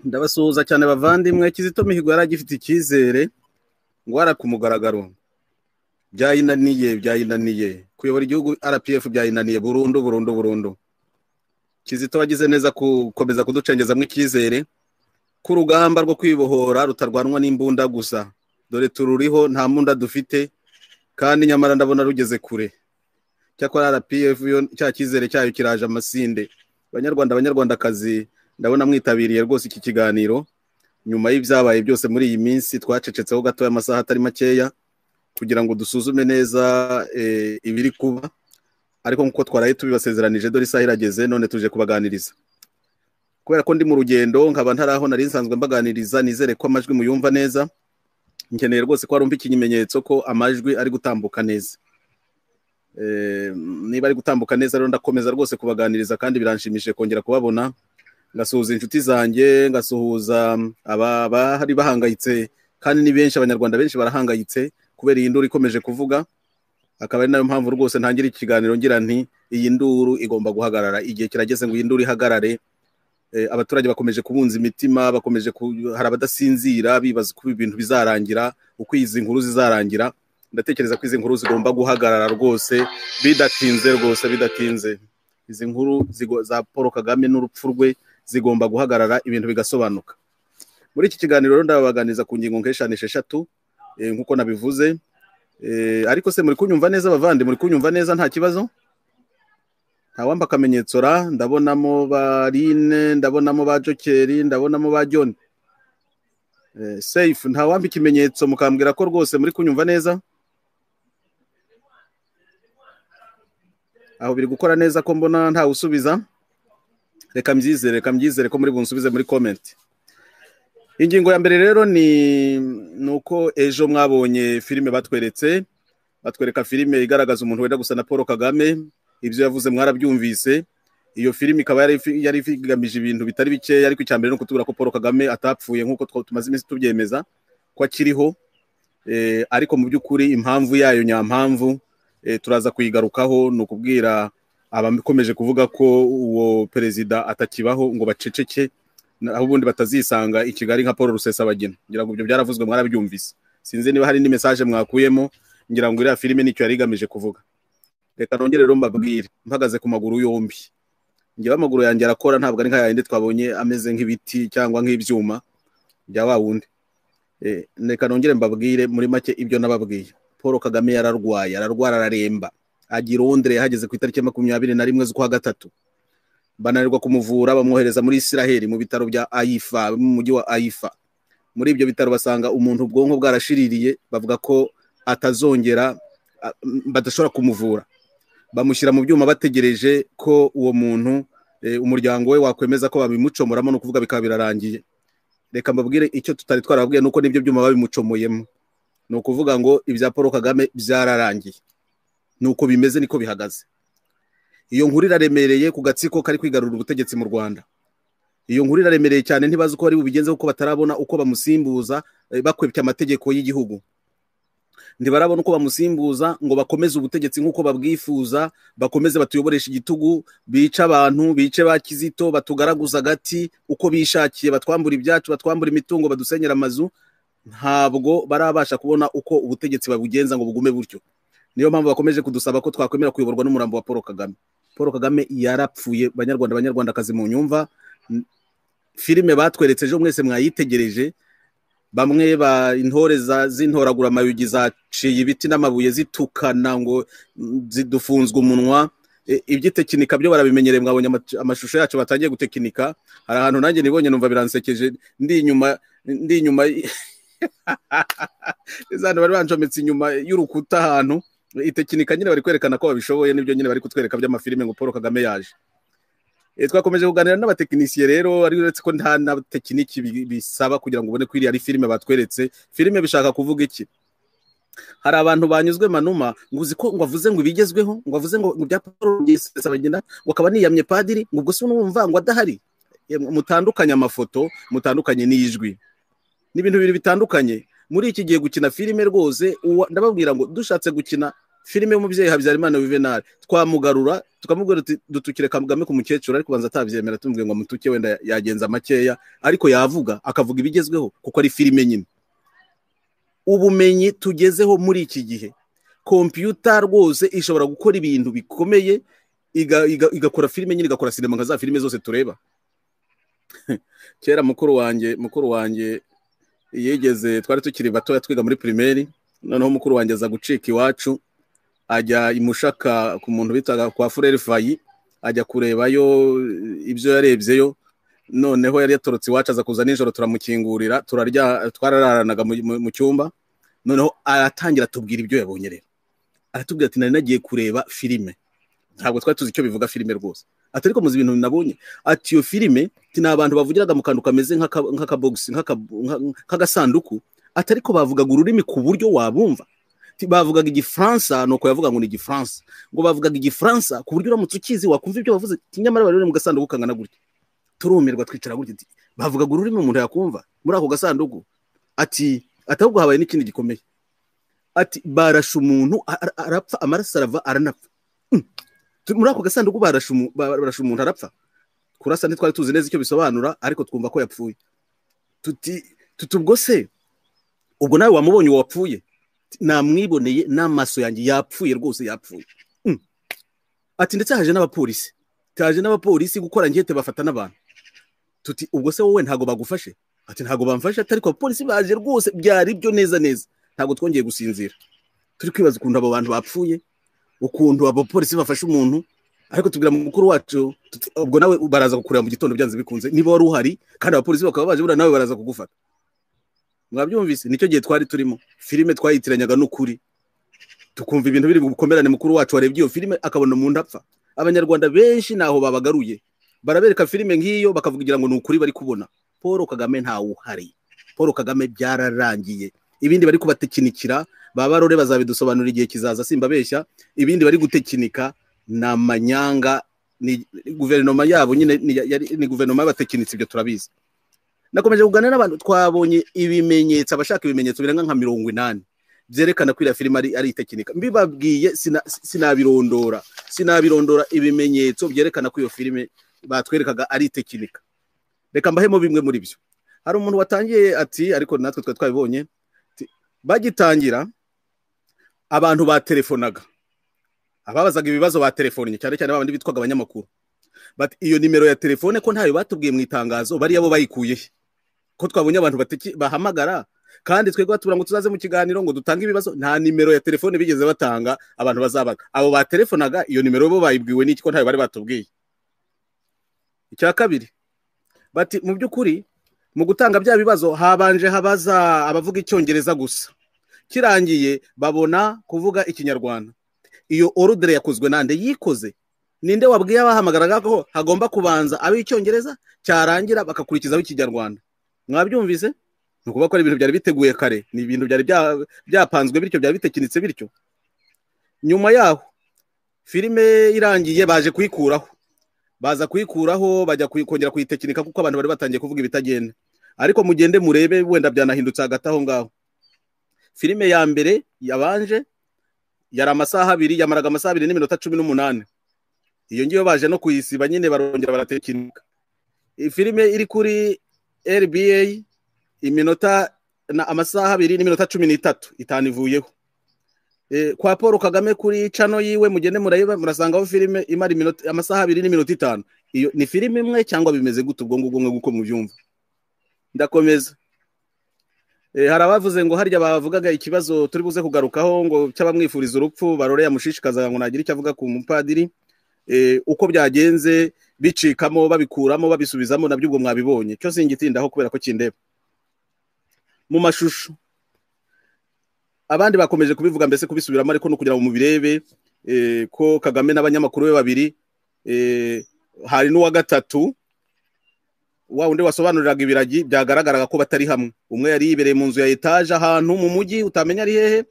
ndabasuhuza cyane bavandimwe kizito mihigo yari agifite icyizere ngo wari ku mugaragaro byayinaniye byayinaniye kuyobora igihugu rpf byayinaniye burundu burundu burundu kizito wagize neza gukomeza kuducengezamo icyizere ko urugamba rwo kwibohora rutarwanwa n'imbunda gusa dore tururiho nta mbunda dufite kandi nyamara ndabona rugeze kure cyakora rpf cya cyizere cyayo kiraje amasinde abanyarwanda abanyarwandakazi ndabona mwitabiriye rwose iki kiganiro nyuma y'ibyabaye byose muri iyi minsi twacecetseho gatoya amasaha atari makeya kugira ngo dusuzume neza ibiri kuba ariko nk'uko twaraye tubibasezeranije dore isaha irageze none tuje kubaganiriza kubera ko ndi mu rugendo nkaba ntaraho nari nsanzwe mbaganiriza nizere ko amajwi muyumva neza nkeneye rwose ko warumva ikimenyetso ko amajwi ari gutambuka neza niba ari gutambuka neza rero ndakomeza rwose kubaganiriza kandi biranshimishije kongera kubabona ngasuhuza inshuti zanjye ngasuhuza abari bahangayitse kandi ni benshi abanyarwanda benshi barahangayitse kubera iyi nduru ikomeje kuvuga akaba ari nayo mpamvu rwose ntangira ikiganiro ngira nti iyi nduru igomba guhagarara igihe kirageze ngo iyi nduru ihagarare abaturage bakomeje kubunza imitima bakomeje hari abadasinzira bibaza uko ibintu bizarangira uko izi nkuru zizarangira ndatekereza ko izi nkuru zigomba guhagarara rwose bidatinze rwose bidatinze izi nkuru za paul kagame n'urupfu rwe zigomba guhagarara ibintu bigasobanuka muri iki kiganiro rero ndabaganiriza ku ngingo nk'eshanu esheshatu nk'uko nabivuze ariko se muri kunyumva neza abavande muri kunyumva neza nta kibazo ntawamba akamenyetso ra ndabonamo ba rine ndabonamo ba jokeri ndabonamo ba joni seyifu ntawamba ikimenyetso mukambwira ko rwose muri kunyumva neza aho biri gukora neza ko mbona ntawe usubiza reka mbyizere reka mbyizere ko muri bunsubize muri komenti ingingo ya mbere rero ni uko ejo mwabonye filime batweretse batwereka filime igaragaza umuntu wenda gusa na paul kagame ibyo yavuze mwarabyumvise iyo filime ikaba yari igamije ibintu bitari bikeya ariko icya mbere ni ukutubwira ko paul kagame atapfuye nk'uko tumaze iminsi tubyemeza ko akiriho ariko mu by'ukuri impamvu yayo nyampamvu turaza kuyigarukaho ni ukubwira abakomeje kuvuga ko uwo perezida atakibaho ngo baceceke aho ubundi batazisanga i kigali nka paul rusesabagina ngira ngo ibyo byaravuzwe mwarabyumvise sinzi niba hari indi mesaje mwakuyemo ngira ngo iriya filime nicyo yari igamije kuvuga reka nongere rero mbabwire mpagaze ku maguru yombi ngewe amaguru yanjye arakora ntabwo ari nka yayindi twabonye ameze nk'ibiti cyangwa nk'ibyuma bya wa wundi reka nongere mbabwire muri make ibyo nababwiye paul kagame yararwaye ararwara araremba agira ondere yahageze ku itariki makumyabiri na rimwe z'ukwa gatatu bananirwa kumuvura bamwohereza muri isiraheli mu bitaro bya ayifa mu mujyi wa ayifa muri ibyo bitaro basanga umuntu ubwonko bwarashiririye bavuga ko atazongera badashobora kumuvura bamushyira mu byuma bategereje ko uwo muntu umuryango we wakwemeza ko babimucomoramo ni ukuvuga bikaba birarangiye reka mbabwire icyo tutari twarababwiye ni uko n'ibyo byuma babimucomoyemo ni ukuvuga ngo ibya paul kagame byararangiye ni uko bimeze niko bihagaze iyo nkuru iraremereye ku gatsiko kari kwigarurira ubutegetsi mu rwanda iyo nkuru iraremereye cyane ntibazi uko bari bubigenze kuko batarabona uko bamusimbuza bakwepye amategeko y'igihugu ntibarabona uko bamusimbuza ngo bakomeze ubutegetsi nk'uko babwifuza bakomeze batuyoboresha igitugu bice abantu bice ba kizito batugaraguza agati uko bishakiye batwambura ibyacu batwambura imitungo badusenyera amazu ntabwo barabasha kubona uko ubutegetsi babugenza ngo bugume butyo niyo mpamvu bakomeje kudusaba ko twakwemera kuyoborwa n'umurambo wa paul kagame paul kagame yarapfuye banyarwanda abanyarwandakazi mu nyumva filime batweretse ejo mwese mwayitegereje bamwe ba intore z'intoragura amayugi zaciye ibiti n'amabuye zitukana ngo zidufunzwe umunwa iby'itekinika byo barabimenyereye mwabonye amashusho yacu batangiye gutekinika hari ahantu nanjye nibonye numva biransekeje ndi inyuma ndi inyuma izantu bari banjometse inyuma y'urukuta ahantu itekinika nyine bari kwerekana ko babishoboye n'ibyo nyine bari kutwereka by'amafilime ngo paul kagame yaje twakomeje kuganira n'abatekinisiye rero ari uretse ko nta na tekiniki bisaba kugira ngo ubone ko iriya ari filime batweretse filime bishaka kuvuga iki hari abantu banyuzwe manuma ngo uzi ko ngo avuze ngo ibigezweho ngo avuze ngo bya paul bagenda ngo akaba niyamye padiri ngo ubwo se n'umva ngo adahari mutandukanye amafoto mutandukanye n'ijwi ni ibintu bibiri bitandukanye muri iki gihe gukina filime rwose ndababwira ngo dushatse gukina filime y'umubyeyi habyarimana Juvenal twamugarura tukamubwira tuti dutukire kagame ku mukecuru ariko ubanza atabyemera tumubwira ngo mutuke wenda yagenza makeya ariko yavuga akavuga ibigezweho kuko ari filime nyine ubumenyi tugezeho muri iki gihe kompiyuta rwose ishobora gukora ibintu bikomeye iga- iga- igakora filime nyine igakora sinema nka za filime zose tureba kera mukuru wanjye mukuru wanjye yegeze twari tukiri batoya twiga muri pirimeri noneho mukuru wanjye aza gucika iwacu ajya imushaka ku muntu bitaga kwa fureri fayi ajya kurebayo ibyo yarebyeyo noneho yari yatorotse iwacu aza kuza nijoro turamukingurira turarya twarararanaga mu- mu- mu cyumba noneho aratangira atubwira ibyo yabonye rero aratubwira ati nari nagiye kureba filime ntabwo twari tuzi icyo bivuga filime rwose ati ariko muzi ibintu nabonye ati iyo filime ati ni abantu bavugiraga mu kantu kameze nk'aka- nk'akabogisi nk'aka- nka- nk'agasanduku ati ariko bavugaga ururimi ku buryo wabumva Ati bavugaga igifaransa nuko yavuga ngo ni igifaransa ngo bavugaga igifaransa ku buryo uramutse ukizi wakumva ibyo bavuze ati nyamara bari mu gasanduku kangana gutya turumirwa twicara gutya ati, bavugaga ururimi umuntu yakumva muri ako gasanduku ati ati ahubwo habaye n'ikindi gikomeye ati barashe umuntu a- a- arapfa amaraso arava aranapfa Mm. Tu- muri ako gasanduku barashe umu- barashe umuntu arapfa kurasa ntitwari tuzi neza icyo bisobanura ariko twumva ko yapfuye tuti tuti ubwo se ubwo nawe wamubonye uwo wapfuye namwiboneye n'amaso yanjye yapfuye rwose yapfuye Mm. ati ndetse haje n'abapolisi taje n'abapolisi gukora ngete bafata n'abantu tuti ubwo se wowe ntago bagufashe ati ntago bamfashe ati ariko abapolisi baje rwose byari byo neza neza ntago twongeye gusinzira turi kwibaza ukuntu abo bantu bapfuye ukuntu abapolisi bafashe umuntu ariko tubwira mukuru wacu tuti, ubwo nawe baraza kukureba mu gitondo byanze bikunze niba wari uhari kandi abapolisi bakaba baje buriya nawe baraza kugufata mwabyumvise nicyo gihe twari turimo filime twayitiranyaga n'ukuri tukumva ibintu biri bukomerane mukuru wacu warebye iyo filime akabona umuntu apfa abanyarwanda benshi ntaho babagaruye barabereka filime nk'iyo bakavugira ngo ni ukuri bari kubona paul kagame ntawuhari paul kagame byararangiye ibindi bari kubatekinikira ba barore bazabidusobanurira igihe kizaza simbabeshya ibindi bari gutekinika ni amanyanga ni guverinoma yabo nyine ni, yari- ni guverinoma y'abatekinitsi ibyo turabizi nakomeje kuganira n'abantu twabonye ibimenyetso abashaka ibimenyetso birenga nka mirongo inani byerekana ko iriya filime ari, ari itekinika mbibabwiye sina- sinabirondora sinabirondora ibimenyetso byerekana ko iyo filime batwerekaga ari tekinika reka mbahemo bimwe muri byo hari umuntu watangiye ati ariko natwe twari twabibonye ati, bagitangira abantu batelefonaga ababazaga ibibazo baterefonnye cyane cyane babandi bitwaga abanyamakuru bati iyo nimero ya telefone ko ntayo batubwiye mu itangazo bariya bo bayikuye he? ko twabonye abantu bateki- bahamagara kandi twebwe batubwira ngo tuzaze mu kiganiro ngo dutange ibibazo nta nimero ya telefone bigeze batanga abantu bazabaga abo batelefonaga iyo nimero bo bayibwiwe n'iki ko ntayo bari batubwiye icya kabiri bati mu by'ukuri mu gutanga bya bibazo habanje habaza abavuga icyongereza gusa kirangiye babona kuvuga ikinyarwanda iyo orudere yakozwe nande yikoze ninde wabwiye abahamagaraga ko hagomba kubanza ab'icyongereza cyarangira bakakurikizaho ikinyarwanda mwabyumvise ni ukuvuga ko ari ibintu byari biteguye kare ni ibintu byari bya- byapanzwe bityo byari bitekinitse bityo nyuma yaho filime irangiye baje kuyikuraho baza kuyikuraho bajya kuyi- kongera kuyitekinika kuko abantu bari batangiye kuvuga ibitagenda ariko mugende murebe wenda byanahindutse hagati aho ngaho filime ya mbere yabanje yari amasaha abiri yamaraga amasaha abiri n'iminota cumi n'umunani iyo ngiyo baje no kuyisiba nyine barongera baratekinika iyi filime iri kuri rba iminota na amasaha abiri n'iminota cumi n'itatu itanu ivuyeho Eh, kwa paul kagame kuri cano yiwe mugende murayeba murasangaho filime imara iminota amasaha abiri n'iminota itanu iyo ni filime imwe cyangwa bimeze gute ubwo ngubwo nk'uko mubyumva ndakomeza Eh, hari abavuze ngo harya bavugaga ikibazo turi buze kugarukaho ngo cy'abamwifuriza urupfu barore yamushishikazaga ngo nagira icyo avuga ku mupadiri Eh, uko byagenze bicikamo babikuramo babisubizamo nabyo ubwo mwabibonye cyo singitindaho kubera ko kindeba mu mashusho abandi bakomeje kubivuga mbese kubisubiramo ariko no kugira ngo mubirebe eh, ko kagame n'abanyamakuru be babiri eh, hari n'uwa gatatu wa undi wasobanuriraga ibiragi byagaragaraga ko batari hamwe umwe yari yibereye mu nzu ya etaje ahantu mu mujyi utamenya ari hehe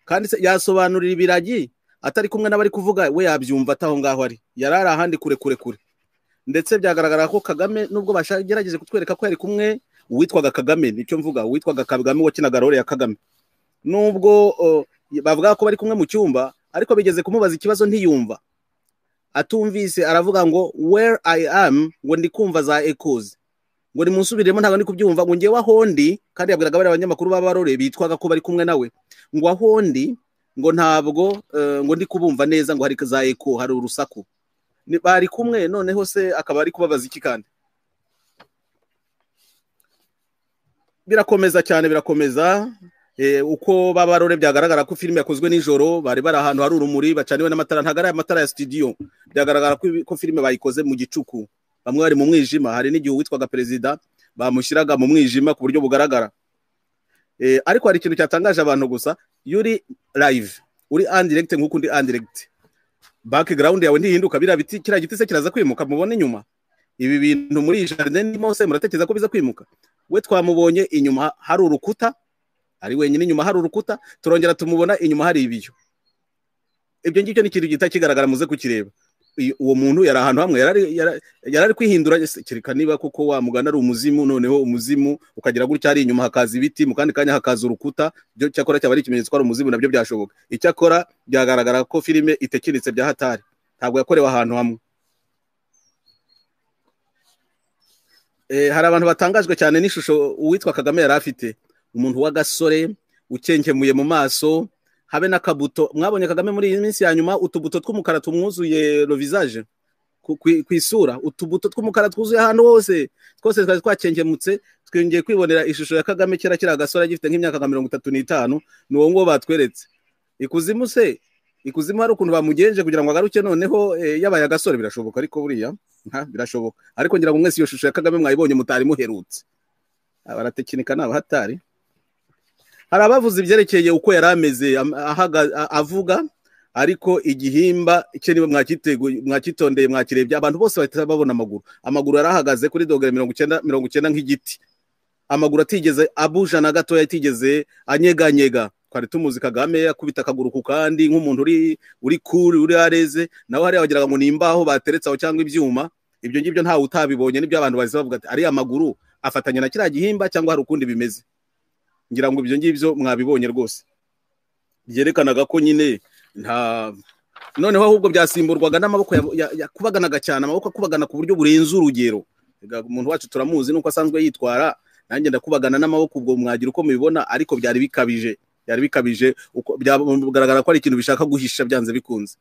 kandi se yasobanurira ibiragi atari kumwe n'abari kuvuga we yabyumva ataho ngaho ari yari ari ahandi kure kure kure ndetse byagaragara ko kagame nubwo bashagerageje kutwereka ko yari kumwe uwitwaga kagame nicyo mvuga uwitwaga kagame wakinaga role ya kagame nubwo uh, bavuga ko bari kumwe mu cyumba ariko bigeze kumubaza ikibazo ntiyumva atumvise aravuga ngo where i am ngo ndi kumva za ekozi ngo ni munsubiremo ntabwo ndi kubyumva ngo ngewe ahondi kandi yabwiraga bariya abanyamakuru b'abarore bitwaga ko bari kumwe nawe ngo ahondi ngo ntabwo eh, ngo ndi kubumva neza ngo hari za eko hari urusaku Ni- bari kumwe noneho se akaba ari kubabaza iki kandi birakomeza cyane birakomeza Eh, uko b'abarore byagaragara ko filime yakozwe nijoro bari bari ahantu hari urumuri bacaniwe n'amatara ntabwo ari amatara ya studio byagaragara ko, ko filime bayikoze mu gicuku bamwe bari mu mwijima hari n'igihe uwitwaga perezida bamushyiraga mu mwijima ku buryo bugaragara Eh, ariko hari ikintu cyatangaje abantu gusa iyo uri live uri andiregite nk'uko undi andiregite background yawe ntihinduka biriya biti kiriya giti se kiraza kwimuka mubona inyuma ibi bintu muri iyi jaride ndimo se muratekereza ko biza kwimuka we twamubonye inyuma hari urukuta ari wenyine inyuma hari urukuta turongera tumubona inyuma hari ibiyo ibyo ngibyo ni ikintu gihita kigaragara muze kukireba Uyu- uwo muntu yari ahantu hamwe yari ari- yari- yari ari kwihindura ese kereka niba koko wa mugana ari umuzimu noneho umuzimu ukagira gutya hari inyuma hakaza ibiti mu kandi kanya hakaza urukuta byo cyakora cyaba ari ikimenyetso ko ari umuzimu nabyo byashoboka icyakora byagaragara ko filime itekiritse bya hatari ntabwo yakorewe ahantu hamwe Eh, hari abantu batangajwe cyane n'ishusho uwitwa kagame yari afite umuntu w'agasore ukenkemuye mu maso habe n'akabuto mwabonye kagame muri iyi minsi ya nyuma utubuto tw'umukara tumwuzuye rovizaje ku ku- ku isura utubuto tw'umukara twuzuye ahantu hose twose twari twakenkemutse twongeye kwibonera ishusho ya kagame kera kiri agasore agifite nk'imyaka nka mirongo itatu n'itanu ni uwo nguwo batweretse ikuzimu se ikuzimu hari ukuntu bamugenje kugira ngo agaruke noneho eh, yabaye agasore birashoboka ariko buriya ha, birashoboka ariko ngira ngo mwese iyo shusho ya kagame mwayibonye mutari muherutse abaratekinika ni abahatari hari abavuze ibyerekeye uko yari ameze am- ahaga- a- avuga ariko igihimba cye niba mwakitegu- mwakitondeye mwakirebye abantu bose bahita babona amaguru amaguru yari ahagaze kuri dogere mirongo icyenda mirongo icyenda nk'igiti amaguru atigeze abuja na gatoya atigeze anyeganyega twari tumuzi kagame akubita akaguru ku kandi nk'umuntu uri uri kuri uri areze nawe hariya wagira ngo ni imbaho bateretse aho cyangwa ibyuma ibyo ngibyo ntawe utabibonye nibyo abantu bahise bavuga ati ariya maguru afatanya na kiriya gihimba cyangwa hari ukundi bimeze ngira ngo ibyo ngibyo mwabibonye rwose byerekanaga ko nyine nta noneho ahubwo byasimburwaga n'amaboko ya- ya- yakubaganaga cyane amaboko akubagana ku buryo burenze urugero Erega umuntu wacu turamuzi nuko asanzwe yitwara nanjye ndakubagana n'amaboko ubwo mwagira uko mubibona ariko byari bikabije byari bikabije uko- bya- bigaragara ko ari ikintu bishaka guhisha byanze bikunze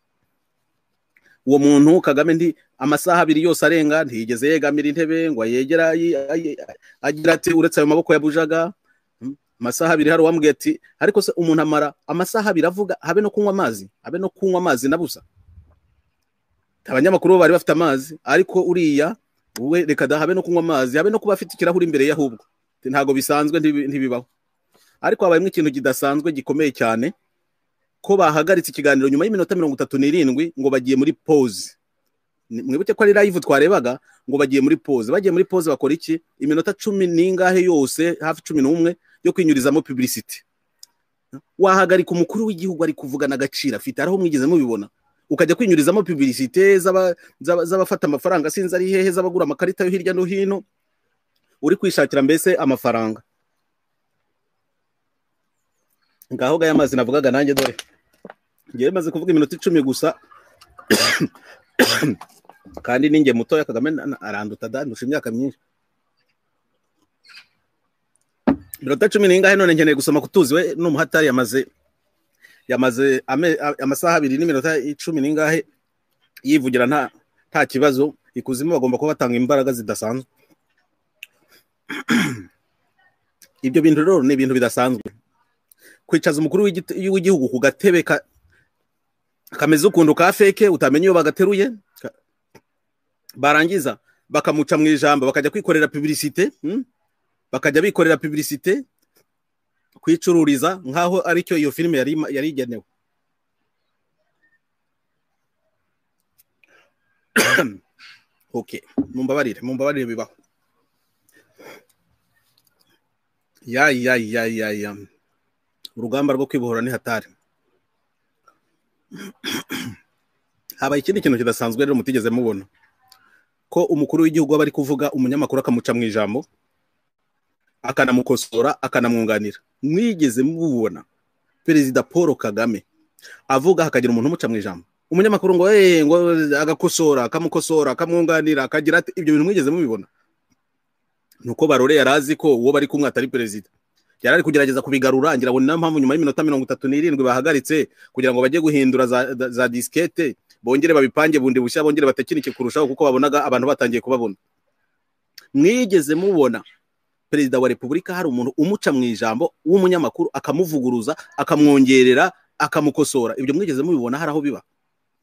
uwo muntu kagame ndi amasaha abiri yose arenga ntiyigeze yegamira intebe ngo ayegera ayi- ayi- agira ati uretse ayo maboko yabujaga amasaha abiri hari uwambwiye ati ariko se umuntu amara amasaha abiri avuga habe no kunywa amazi habe no kunywa amazi nabusa abanyamakuru bo bari bafite amazi ariko uriya we reka da habe no kunywa amazi habe no kuba afite ikirahuri imbere ye ahubwo Ati, ntabwo bisanzwe ntibi- ntibibaho ariko habayemo ikintu kidasanzwe gikomeye cyane ko bahagaritse ikiganiro nyuma y'iminota mirongo itatu n'irindwi ngo bagiye muri pause Ni- mwibuke ko ari live twarebaga ngo bagiye muri pause bagiye muri pause bakora iki iminota cumi n'ingahe yose hafi cumi n'umwe yo kwinyurizamo publicity wahagarika umukuru w'igihugu ari kuvugana agaciro afite hari aho mwigeze mubibona ukajya kwinyurizamo publicite z'aba- z'aba- z'abafata amafaranga sinzi ari hehe z'abagura amakarita yo hirya no hino uri kwishakira mbese amafaranga ngaho gaya amazi navugaga nanjye dore ngewe maze kuvuga iminota icumi gusa kandi ninjye mutoya kagame na- na- aranduta da ndusha imyaka myinshi iminota cumi n'ingahe none nkeneye gusoma kutuzi we n'umuhatari yamaze yamaze ame- a- amasaha abiri n'iminota icumi n'ingahe yivugira nta nta kibazo ikuzimu bagomba kuba batanga imbaraga zidasanzwe ibyo bintu rero ni ibintu bidasanzwe kwicaza umukuru w'igi- w'igihugu ku gatebe ka- kameze ukuntu ka feke utamenya iyo bagateruye ka- barangiza bakamuca mu ijambo bakajya kwikorera publicite mm? bakajya bikorera publicite kwicururiza nk'aho aricyo iyo filime yari yari igenewe okay mumbabarire mumbabarire bibaho ya ya ya ya ya urugamba rwo kwibohora ni hatari habaye ikindi kintu kidasanzwe rero mutigeze mubona ko umukuru w'igihugu aba ari kuvuga umunyamakuru akamuca mu ijambo akanamukosora akanamwunganira mwigeze mubibona perezida paul kagame avuga hakagira umuntu umuca mu ijambo umunyamakuru ngo eee ngo agakosora akamukosora akamwunganira akagira ati ibyo bintu mwigeze mubibona ni uko barore yari azi ko uwo bari kumwe atari perezida yari ari kugerageza kubigarura ngira ngo ni nayo mpamvu nyuma y'iminota mirongo itatu n'irindwi bahagaritse kugira ngo bajye guhindura za- za- za disikete bongere babipange bundi bushya bongere batekinike kurushaho kuko babonaga abantu batangiye kubabona mwigeze mubona perezida wa repubulika hari umuntu umuca mu ijambo w'umunyamakuru akamuvuguruza akamwongerera akamukosora ibyo mwigeze mubibona hari aho biba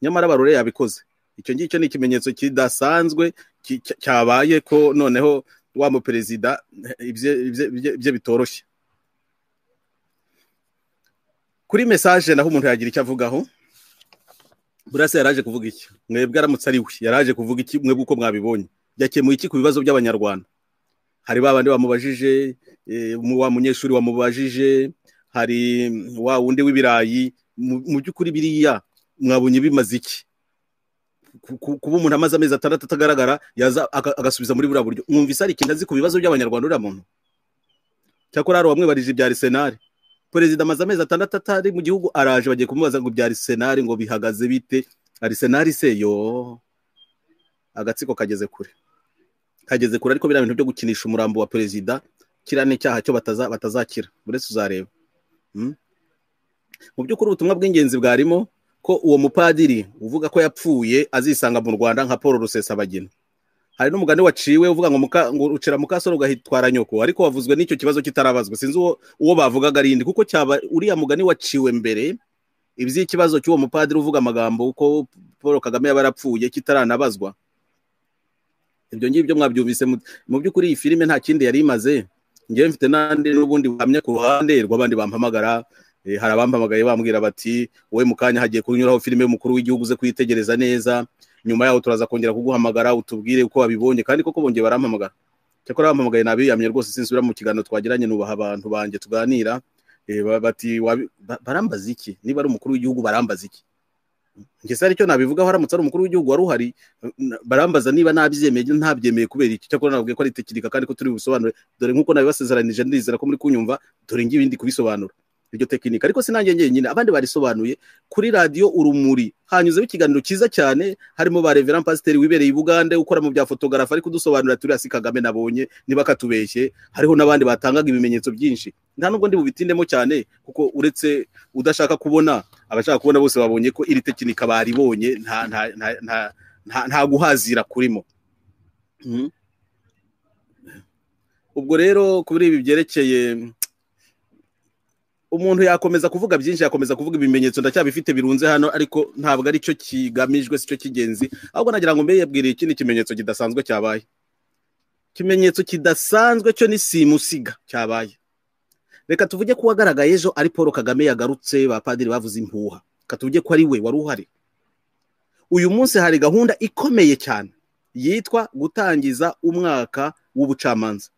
nyamara barore yabikoze icyo ngicyo ni ikimenyetso kidasanzwe ki- cya- cyabaye ko noneho wa muperezida ibye- ibye ibye- ibye bitoroshye kuri mesaje naho umuntu yagira icyo avugaho burasa yaraje kuvuga iki mwebwe aramutse ari we yaraje kuvuga iki mwebwe uko mwabibonye yakemuye iki ku bibazo by'abanyarwanda hari ba bandi bamubajije eh, mu- wa munyeshuri wamubajije hari mm, wa wundi w'ibirayi mu mu by'ukuri biriya mwabonye bimaze iki Ku- ku- kuba umuntu amaze amezi atandatu atagaragara yaza aka- agasubiza muri buriya buryo mwumvise hari ikintu azi ku bibazo by'abanyarwanda uriya muntu cyakora hari uwamwibarije ibya arisenari perezida amaze amezi atandatu atari mu gihugu araje bagiye kumubaza ngo ibya arisenari ngo bihagaze bite arisenari se yo agatsiko kageze kure kageze kure ariko biriya bintu byo gukinisha umurambo wa perezida kiriya ni icyaha cyo bataza- batazakira uretse uzareba Mm? mu by'ukuri ubutumwa bw'ingenzi bwarimo ko uwo mupadiri uvuga ko yapfuye azisanga mu rwanda nka paul rusesabagina hari n'umugani waciwe uvuga ngo muka- ngo ucira mukasoro ugahitwara nyoko ariko wavuzwe n'icyo kibazo kitarabazwa sinzi uwo, uwo bavugaga ari indi kuko cyaba uriya mugani waciwe mbere iby'ikibazo cy'uwo mupadiri uvuga amagambo ko paul kagame yaba yarapfuye kitaranabazwa ibyo ngibyo mwabyumvise mu- mu by'ukuri iyi filime nta kindi yari imaze ngewe mfite n'andi n'ubundi buhamya ku ruhande rw'abandi bampamagara Eh, hari abampamagaye bambwira bati wowe mu kanya hagiye kunyuraho filime y'umukuru w'igihugu uze kuyitegereza neza nyuma yaho turaza kongera kuguhamagara utubwire uko wabibonye kandi koko bongeye barampamagara cyakora bampamagaye nabiyamye rwose sinsubira mu kiganiro twagiranye nubaha abantu banjye tuganira Eh, ba- bati wabi- ba- barambaza iki niba ari umukuru w'igihugu barambaza iki ngese aricyo nabivugaho haramutse ari umukuru w'igihugu wari uhari n- barambaza niba nabyemeye ntabyemeye kubera iki cyakora nababwiye ko ari tekinika kandi ko turi bubisobanure dore nk'uko nabibasezeranije ndizera ko muri kunyumva dore ngibi ndi kubisobanura iryo tekinika ariko sinange njyenyine abandi barisobanuye kuri radiyo urumuri hanyuzeho ikiganiro cyiza cyane harimo ba reveran pasiteri wibereye i bugande ukora mu bya fotogarafa ariko udusobanurira turiya si kagame nabonye niba katubeshye hariho n'abandi batangaga ibimenyetso byinshi nta nubwo ndi bubitindemo cyane kuko uretse udashaka kubona abashaka kubona bose babonye ko iri tekinika baribonye nta nta nta nta nta, nta guhazira kurimo Mhm. ubwo rero kuri ibi byerekeye umuntu yakomeza kuvuga byinshi yakomeza kuvuga ibimenyetso ndacyabifite birunze hano ariko ntabwo ari cyo kigamijwe si cyo cy'ingenzi ahubwo nagira ngo mbe yabwiriye ikindi kimenyetso kidasanzwe cyabaye ikimenyetso kidasanzwe cyo ni simusiga cyabaye reka tuvuge ko uwagaragaye ejo ari paul kagame yagarutse bapadiri bavuze impuha reka tuvuge ko ari we wari uhari uyu munsi hari gahunda ikomeye cyane yitwa gutangiza umwaka w'ubucamanza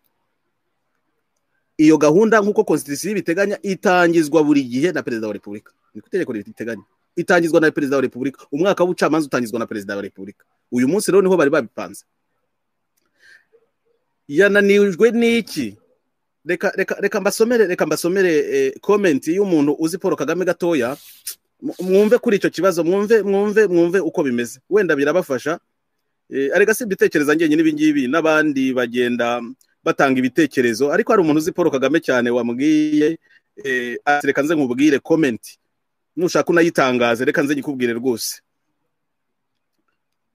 iyo gahunda nk'uko konstitusiyo ibiteganya itangizwa buri gihe na perezida wa repubulika ni ku itegeko ribiteganya itangizwa na perezida wa repubulika umwaka w'ubucamanza utangizwa na perezida wa repubulika uyu munsi rero niho bari babipanze yananijwe n'iki reka reka reka mbasomere reka mbasomere eh, komenti y'umuntu uzi paul kagame gatoya mu- mwumve kuri icyo kibazo mwumve mwumve mwumve uko bimeze wenda birabafasha Eh, arega si ibitekerezo njyenyine ibi ngibi n'abandi bagenda batanga ibitekerezo ariko hari umuntu uzi paul kagame cyane wamubwiye eh, ati reka nze nkubwire komenti nushaka unayitangaze reka nze nyikubwire rwose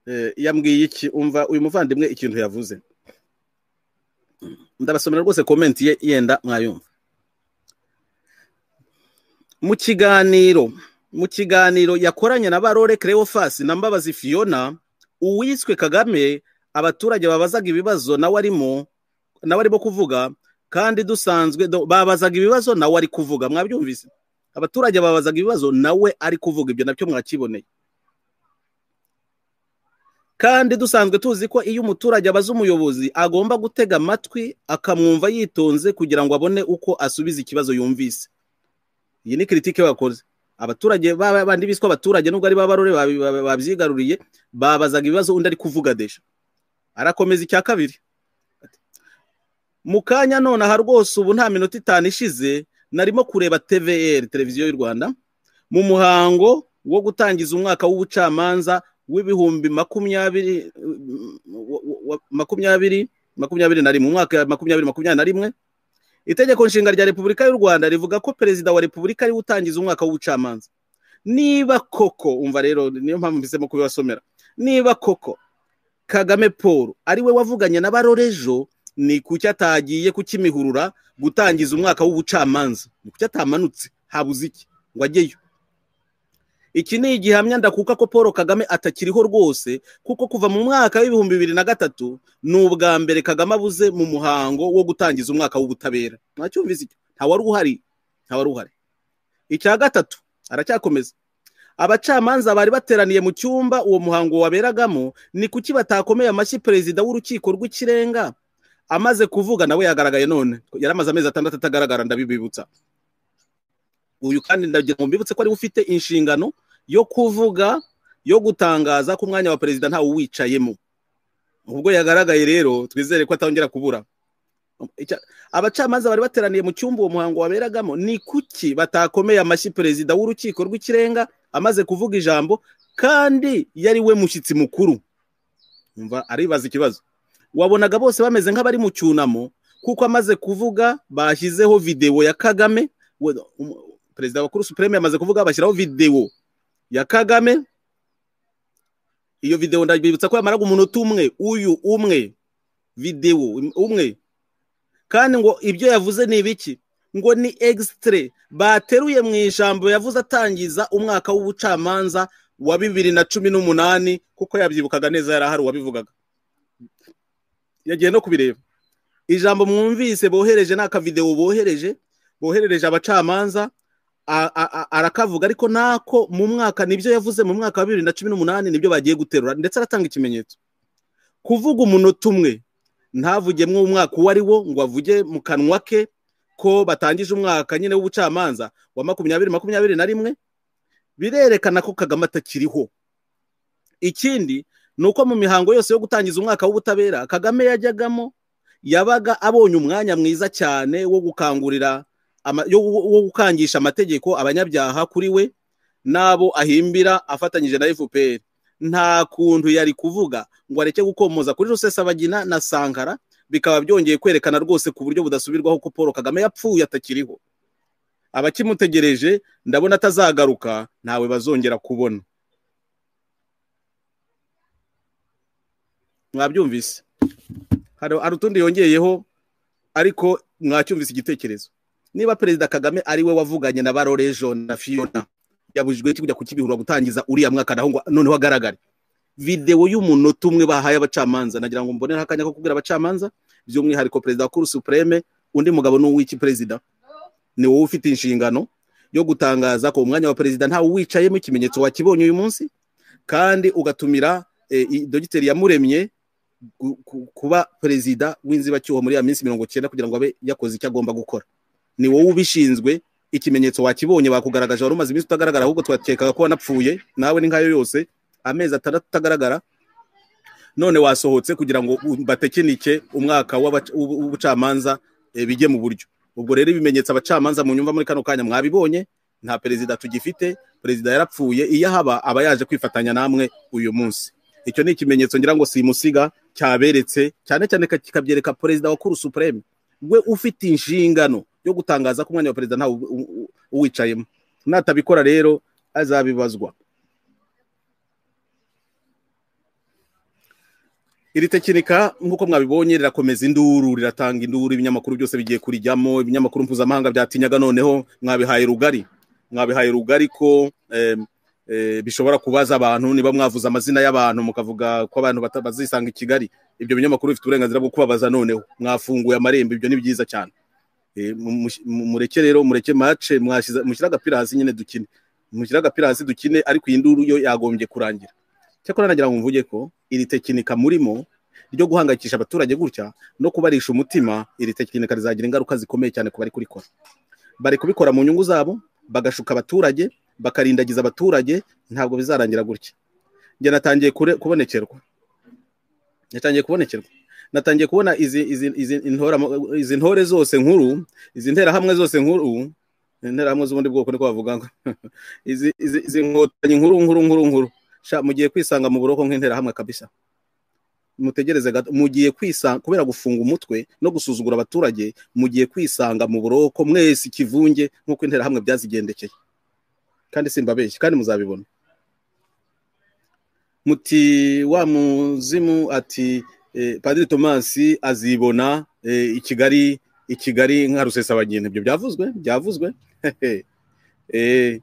Eh, yambwiye iki umva uyu muvandimwe ikintu yavuze ndabasomera rwose komenti ye yenda mwayumva mu kiganiro mu kiganiro yakoranye na barore cleophas na mbabazi fiona uwiswe kagame abaturage babazaga ibibazo nawe arimo nawe arimo kuvuga kandi dusanzwe do- babazaga ibibazo nawe ari kuvuga mwabyumvise abaturage babazaga ibibazo nawe ari kuvuga ibyo nabyo mwakiboneye kandi dusanzwe tuzi ko iyo umuturage abaza umuyobozi agomba gutega amatwi akamwumva yitonze kugira ngo abone uko asubiza ikibazo yumvise iyi ni kiritike bakoze abaturage ba- bandi biswa abaturage nubwo ari babarore babyigaruriye babazaga ibibazo undi ari kuvuga desha arakomeza icya kabiri Ati, mu kanya nonaha rwose ubu nta minota itanu ishize narimo kureba tvr televiziyo y'u rwanda mu muhango wo gutangiza umwaka w'ubucamanza w'ibihumbi makumyabiri makumyabiri makumyabiri na rimwe umwaka makumyabiri makumyabiri na rimwe itegeko nshinga rya repubulika y'u rwanda rivuga ko perezida wa repubulika ariwe utangiza umwaka w'ubucamanza niba koko umva rero niyo mpamvu mpisemo kubibasomera niba koko kagame paul ariwe wavuganye na barorejo ni kuki atagiye kukimihurura gutangiza umwaka w'ubucamanza ni kuki atamanutse habuze iki ngo ajyeyo iki ni igihamya ndakuka ko paul kagame atakiriho rwose kuko kuva mu mwaka w'ibihumbi bibiri na gatatu ni ubwa mbere kagame abuze mu muhango wo gutangiza umwaka w'ubutabera ntacyumvise icyo ntawari uhari ntawari uhari icya gatatu aracyakomeza abacamanza bari bateraniye mu cyumba uwo muhango waberagamo ni kuki batakomeye amashyi perezida w'urukiko rw'ikirenga amaze kuvuga nawe yagaragaye none yari amaze amezi atandatu atagaragara ndabibibutsa uyu kandi ndagira ngo mbibutse ko ariwe ufite inshingano yo kuvuga yo gutangaza ko umwanya wa perezida ntawe uwicayemo ubwo yagaragaye rero twizere ko atongera kubura abacamanza bari bateraniye mu cyumba uwo muhango waberagamo ni kuki batakomeye amashyi perezida w'urukiko rw'ikirenga amaze kuvuga ijambo kandi yari we mushyitsi mukuru umva aribaza ikibazo wabonaga bose bameze nk'abari mu cyunamo kuko amaze kuvuga bashyizeho videwo ya kagame perezida wa kuru supreme yamaze kuvuga bashyiraho videwo ya kagame iyo videwo ndabibutsa ko yamaraga umunota umwe uyu umwe videwo umwe kandi ngo ibyo yavuze ni ibiki ngo ni egisitire bateruye mu ijambo yavuze atangiza umwaka w'ubucamanza wa bibiri na cumi n'umunani kuko yabyibukaga neza yari ahari uwabivugaga yagiye no kubireba ijambo mwumvise bohereje ni akavidewo bohereje boherereje abacamanza arakavuga ariko nako mu mwaka nibyo yavuze mu mwaka wa bibiri na cumi n'umunani nibyo bagiye guterura ndetse aratanga ikimenyetso kuvuga umunota umwe ntavugemo umwaka uwo ari wo ngo avuge mu kanwa ke ko batangije umwaka nyine w'ubucamanza wa makumyabiri makumyabiri na rimwe birerekana ko kagame atakiriho ikindi ni uko mu mihango yose yo gutangiza umwaka w'ubutabera kagame yajyagamo yabaga abonye umwanya mwiza cyane wo gukangurira wo gukangisha amategeko abanyabyaha kuri we n'abo ahimbira afatanyije na fpr nta kuntu yari kuvuga ngo areke gukomoza kuri rusesabagina na sankara bikaba byongeye kwerekana rwose ku buryo budasubirwaho ko paul kagame yapfuye atakiriho abakimutegereje ndabona atazagaruka ntawe bazongera kubona mwabyumvise hari utundi yongeyeho ariko mwacyumvise igitekerezo niba perezida kagame ari we wavuganye na barorejo na fiyona yabujijwe kujya kukibihura gutangiza uriya mwaka naho noneho agaragare videwo y'umunota umwe bahaye abacamanza nagira ngo mbonere akanya ko kubwira abacamanza by'umwihariko perezida wa kuru supreme undi mugabo ni uw'iki perezida ni wowe ufite inshingano yo gutangaza ko umwanya wa perezida ntawe wicayemo ikimenyetso wakibonye uyu munsi kandi ugatumira dogiteri yamuremye kuba perezida w'inzibacyuho muri ya minsi mirongo icyenda kugira ngo abe yakoze icyo agomba gukora ni wowe ubishinzwe ikimenyetso wakibonye bakugaragaje wari umaze iminsi utagaragara ahubwo twakekaga ko wanapfuye nawe ni nkayo yose amezi atandatu utagaragara none wasohotse kugira ngo batekinike umwaka w'ubucamanza bijye mu buryo ubwo rero ibimenyetso abacamanza mu nyumva muri kano kanya mwabibonye nta perezida tugifite perezida yarapfuye iyo ahaba aba yaje kwifatanya namwe uyu munsi icyo ni ikimenyetso ngira ngo simusiga cyaberetse cyane cyane kikabyereka perezida wa kuru supreme we ufite inshingano yo gutangaza ko umwanya wa perezida ntawe uwicayemo natabikora rero azabibazwa iri tekinika nk'uko mwabibonye rirakomeza induru riratanga induru ibinyamakuru byose bigiye kurijyamo ibinyamakuru mpuzamahanga byatinyaga noneho mwabihaye rugari mwabihaye rugari ko bishobora kubaza abantu niba mwavuze amazina y'abantu mukavuga ko abantu bazisanga i kigali ibyo binyamakuru bifite uburenganzira bwo kubabaza noneho mwafunguye amarembo ibyo ni byiza cyane mureke rero mureke mace mushyira agapira hasi nyine dukine mushyira agapira hasi dukine ariko iyi nduru yo yagombye kurangira cyakora nagira ngo mvuge ko iri tekinika murimo ryo guhangayikisha abaturage gutya no kubarisha umutima iri tekinika rizagira ingaruka zikomeye cyane ku bari kurikora bari kubikora mu nyungu zabo bagashuka abaturage bakarindagiza abaturage ntabwo bizarangira gutya njye natangiye kubonekerwa natangiye kubonekerwa natangiye kubona izi ntore zose nkuru izi nterahamwe zose nkuru interahamwe z'ubundi bwoko niko bavuga ngo izi izi- izi nkotanyi nkuru nkuru nkuru nkuru sha mugiye kwisanga mu buroko nk'interahamwe kabisa mutegereze gato mugiye kwisanga kubera gufunga umutwe no gusuzugura abaturage mugiye kwisanga mu buroko mwese ikivunge nk'uko interahamwe byazigendekeye kandi simbabeshye kandi muzabibona muti wa muzimu ati eh, padiri tomasi azibona eh, i kigali i kigali nka rusesabagina ibyo byavuzwe byavuzwe Eh,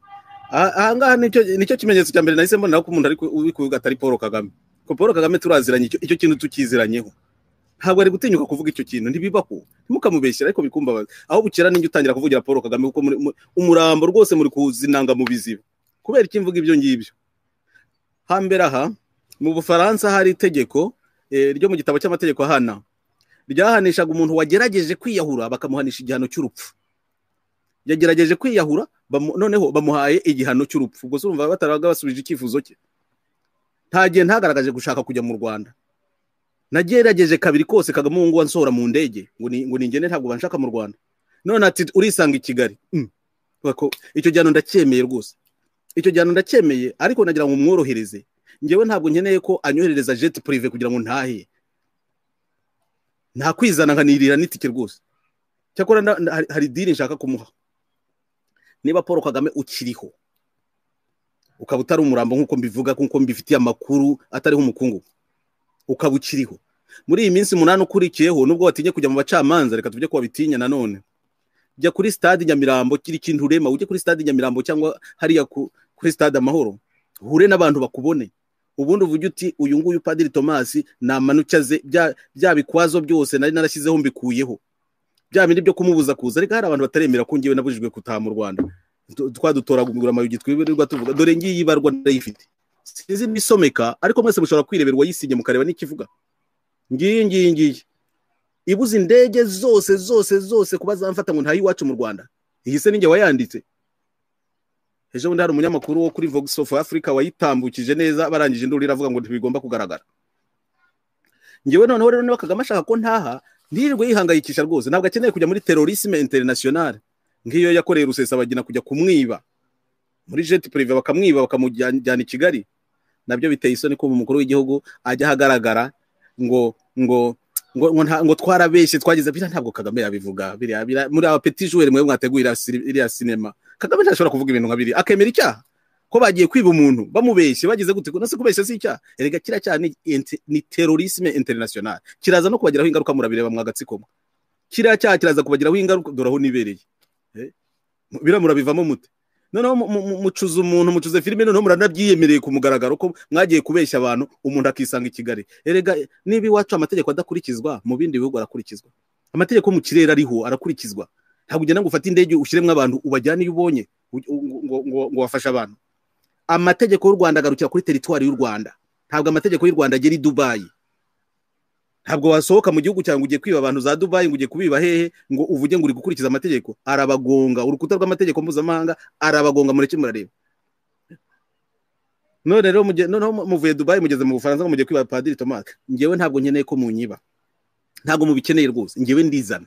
aha- ahangaha nicyo nicyo kimenyetso cya mbere nahise mbonera ko umuntu ari ku- uri kuvuga atari paul kagame ko paul kagame turaziranye icyo- icyo kintu tukiziranyeho ntabwo ari gutinyuka kuvuga icyo kintu ntibibaho ntimukamubeshyire ariko bikumbabaza aho bukera n'injye utangira kuvugira paul kagame kuko muri- mu- umurambo rwose muri kuzinanga mu biziba kubera iki mvuga ibyo ngibyo hambere aha mu bufaransa hari itegeko eh, ryo mu gitabo cy'amategeko ahana ryahanishaga umuntu wagerageje kwiyahura bakamuhanisha igihano cy'urupfu yagerageje kwiyahura bamu- noneho bamuhaye igihano cy'urupfu gusa urumva bataraga basubije icyifuzo cye nta gihe ntagaragaje gushaka kujya mu rwanda nagerageje kabiri kose kagame ubu ngubu ansohora mu ndege ngo ni- ngo ningene ntabwo banshaka mu rwanda none ati urisanga i kigali Mm. Bako- icyo gihano ndacyemeye rwose icyo gihano ndacyemeye ariko nagira ngo mworohereze ngewe ntabwo nkeneye ko anyoherereza jeti purive kugira ngo ntahe nta kwizana nkanirira n'itike rwose cyakora nda- nda- hari- hari diri nshaka kumuha niba paul kagame ukiriho ukaba utari umurambo nk'uko mbivuga nk'uko mbifitiye amakuru atariho umukungu ukaba ukiriho muri iyi minsi umunani ukurikiyeho nubwo watinye kujya mu bacamanza reka tujye kuba bitinya nanone jya kuri stade nyamirambo kiri kintu urema ujye kuri stade nyamirambo cyangwa hariya ku- kuri stade amahoro uhure n'abantu bakubone ubundi uvuge uti uyu nguyu padiri tomasi namanukaze bya bya bikwazo byose nari narashyizeho mbikuyeho bya bindi byo kumubuza kuza ariko hari abantu bataremera ko ngewe nabujijwe gutaha mu rwanda Du- twadutoragura amayugi twirirwa tuvuga dore ngiyi ibarwa ndayifite sinzi n'isomeka ariko mwese mushobora kwirebera uwayisinye mukareba n'ikivuga ngiyi ngiyi ngiyi ibuze indege zose zose zose kuba zamfata ngo ntayo iwacu mu rwanda iyi se ninjye wayanditse ejo bundi hari umunyamakuru wo kuri vox of africa wayitambukije neza barangije induru iravuga ngo ntibigomba kugaragara ngewe noneho rero niba kagame ashaka ko ntaha ntirirwe yihangayikisha rwose ntabwo akeneye kujya muri terorisme internationale nk'iyo yakoreye rusesabagina kujya kumwiba muri jeti purive bakamwiba bakamujyana i kigali nabyo biteye isoni ko umukuru w'igihugu ajya ahagaragara ngo ngo ngo ngo, nta, ngo twarabeshye twagize biriya ntabwo kagame yabivuga biriya biriya- muri aba peti joueur mwe mwateguye iriya siri- iriya sinema kagame ntashobora kuvuga ibintu nka biriya akemera icyaha ko bagiye kwiba umuntu bamubeshye bagize gute nase kubeshya si icyaha erega kiriya cyaha ni, inter- ni terorisme international kiraza no kubagiraho ingaruka murabireba mwagatsikomwe kiriya cyaha kiraza kubagiraho ingaruka dore aho nibereye Eh, biriya murabivamo mute noneho mu- mu- mu- mucuze umuntu mucuze filime noneho muranabyiyemereye ku mugaragaro ko mwagiye kubeshya abantu umuntu akisanga i kigali erega niba iwacu amategeko adakurikizwa mu bindi bihugu arakurikizwa amategeko yo mu kirere ariho arakurikizwa ntabwo ugenda ngo ufate indege ushyiremo abantu ubajyane iyo ubonye u- u- ngo- ngo- ngo- ngo wafashe abantu amategeko y'u rwanda agarukira kuri teritwari y'u rwanda ntabwo amategeko y'u rwanda agera i dubayi ntabwo wasohoka mu gihugu cyawe ngo ugiye kwiba abantu za dubayi ngo ugiye kubiba hehe ngo uvuge ngo uri gukurikiza amategeko arabagonga urukuta rw'amategeko mpuzamahanga arabagonga mureke murareba none rero muje- noneho mu- muvuye dubayi mugeze mu bufaransa ngo mugiye kwiba padiri tomasi ngewe ntabwo nkeneye ko munyiba ntabwo mubikeneye rwose ngewe ndizana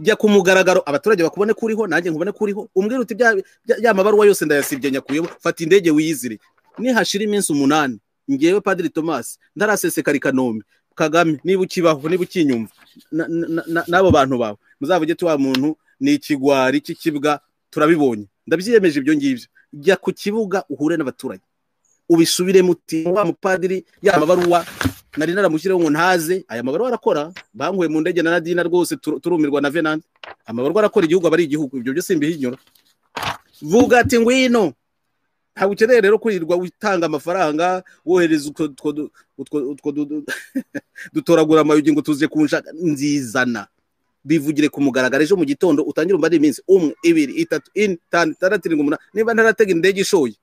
jya ku mugaragaro abaturage bakubone ko uriho nanjye nkubone ko uriho umbwire uti bya bya- ya mabaruwa yose ndayasibye nyakuyeho fata indege wiyizire nihashira iminsi umunani ngewe padiri tomasi ndarasesekara i kanombe kagame niba ukibaho niba ukinyumva na- na- na- n'abo bantu bawe muzavuge ati wa muntu ni ikigwari cy'ikibwa turabibonye ndabyiyemeje ibyo ngibyo jya ku kibuga uhure n'abaturage ubisubire muti wa mupadiri ya mabaruwa nari naramushyiriyeho ngo ntaze aya mabaruwa arakora bankuye mu ndege na nadina rwose tur- turumirwa na venante amabaruwa arakora igihugu aba ari igihugu ibyo byose mbihinyura vuga ati ngwino ntabwo ukeneye rero kwirirwa utanga amafaranga wohereza utwo- utwo du- utwo- utwo du- dutoragura amayugi ngo tuze kunshaka nzizana bivugire ku mugaragaro ejo mu gitondo utangire umubare iminsi umwe ibiri itatu ine itanu itandatu irindwi umunani niba ntaratega indege ishoye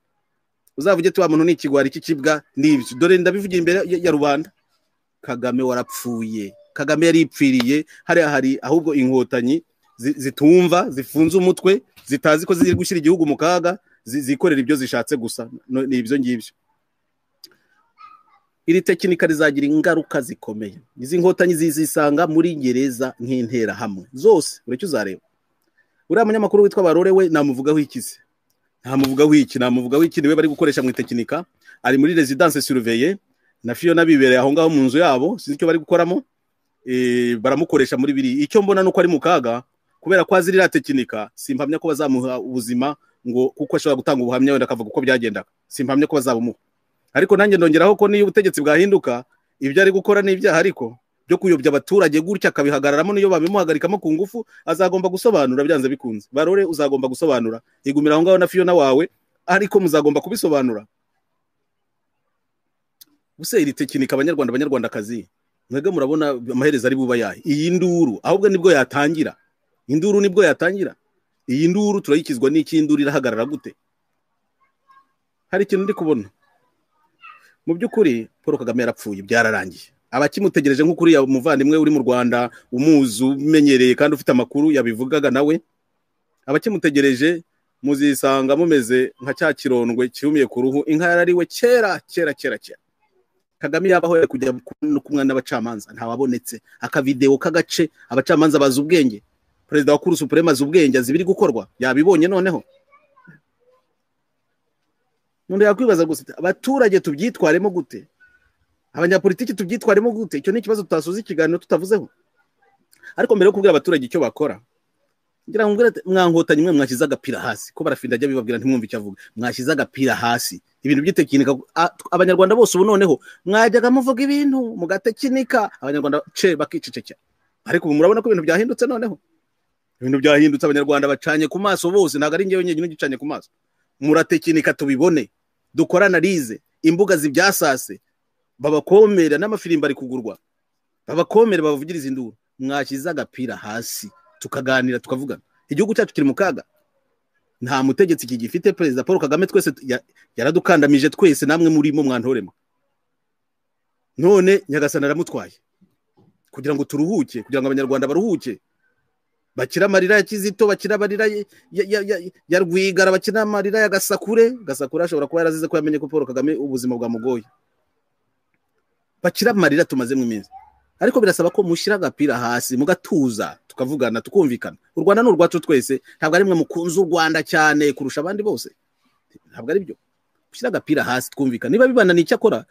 uzavuge ati wa muntu ni ikigwari cy'ikibwa n'ibyo dore ndabivugira imbere ya ya rubanda kagame warapfuye kagame yaripfiriye hariya hari ahubwo inkotanyi zi- zitumva zifunze umutwe zitazi ko ziri gushyira igihugu mu kaga zi- zikorera ibyo zishatse gusa No- ni ibyo ngibyo iri tekinika rizagira ingaruka zikomeye izi nkotanyi zizisanga muri gereza nk'interahamwe zose ureke uzareba uriya munyamakuru witwa barore we namuvugaho ikize ntamuvugaho iki namuvugaho iki niwe bari gukoresha mu itekinika ari muri residence surveye na fiyona bibereye aho ngaho mu nzu yabo sinzi icyo bari gukoramo baramukoresha muri biri icyo mbona ni uko ari mu kaga kubera ko azi iriya tekinika simpamya ko bazamuha ubuzima ngo kuko ashobora gutanga ubuhamya wenda akavuga uko byagendaga simpamya ko bazabumuha ariko nanjye ndongeraho ko niyo ubutegetsi bwahinduka ibyo ari gukora ni ibyaha ariko byo kuyobya abaturage gutya akabihagararamo niyo babimuhagarikamo ku ngufu azagomba gusobanura byanze bikunze barore uzagomba gusobanura igumira aho ngaho na fiyona wawe ariko muzagomba kubisobanura buse iri tekinika abanyarwanda abanyarwandakazi mwebwe murabona amaherezo ari buba yahe iyi nduru ahubwo nibwo yatangira induru nibwo yatangira iyi nduru turayikizwa n'iki induru irahagarara gute hari ikintu ndi kubona mu by'ukuri paul kagame yarapfuye byararangiye abakimutegereje nk'ukuri umuvandimwe uri mu rwanda umuzi umenyereye kandi ufite amakuru yabivugaga nawe abakimutegereje muzisanga mumeze nka cya kirondwe cyumiye ku ruhu inka yarariwe kera kera kera kera kagame yabaho yari kujya kumwe n'abacamanza ntawabonetse akavidewo k'agace abacamanza bazi ubwenge perezida wa kuru supurema azi ubwenge azi ibiri gukorwa yabibonye noneho nunda yakwibaza gusa abaturage tubyitwaremo gute abanyapolitiki tubyitwaremo gute icyo ni ikibazo tutasoza ikiganiro tutavuzeho ariko mbere yo kubwira abaturage icyo bakora ngira ngo mwankotanye mwe mwashyize agapira hasi ko barafinda ajya bibabwira ntimwumve icyo avuga mwashyize agapira hasi ibintu by'itekinika abanyarwanda bose ubu noneho mwajyaga muvuga ibintu mugatekinika abanyarwanda ce bakicecekera ariko ubu murabona ko ibintu byahindutse noneho ibintu byahindutse abanyarwanda bacanye ku maso bose ntabwo ari ngewe nyine ugicanye ku maso muratekinika tubibone dukore analize imbuga zibyasase babakomere n'amafirimbo ari kugurwa babakomere babavugirize induru mwashyize agapira hasi tukaganira tukavugana igihugu cyacu kiri mu kaga nta mutegetsi kigifite perezida paul kagame twese yaradukandamije twese namwe murimo mwantorema none nyagasana aramutwaye kugira ngo turuhuke kugira ngo abanyarwanda baruhuke bakira amarira ya kizito bakira amarira ya rwigara bakira amarira ya gasakure gasakure ashobora kuba yarazize ko yamenye ko paul kagame ubuzima bwamugoye bakira amarira tumazemo iminsi ariko birasaba ko mushyira agapira hasi mugatuza tukavugana tukumvikana u rwanda ni urwacu twese ntabwo ari mwe mukunze u rwanda cyane kurusha abandi bose ntabwo ari byo mushyira agapira hasi twumvikana niba bibananiye icyo akora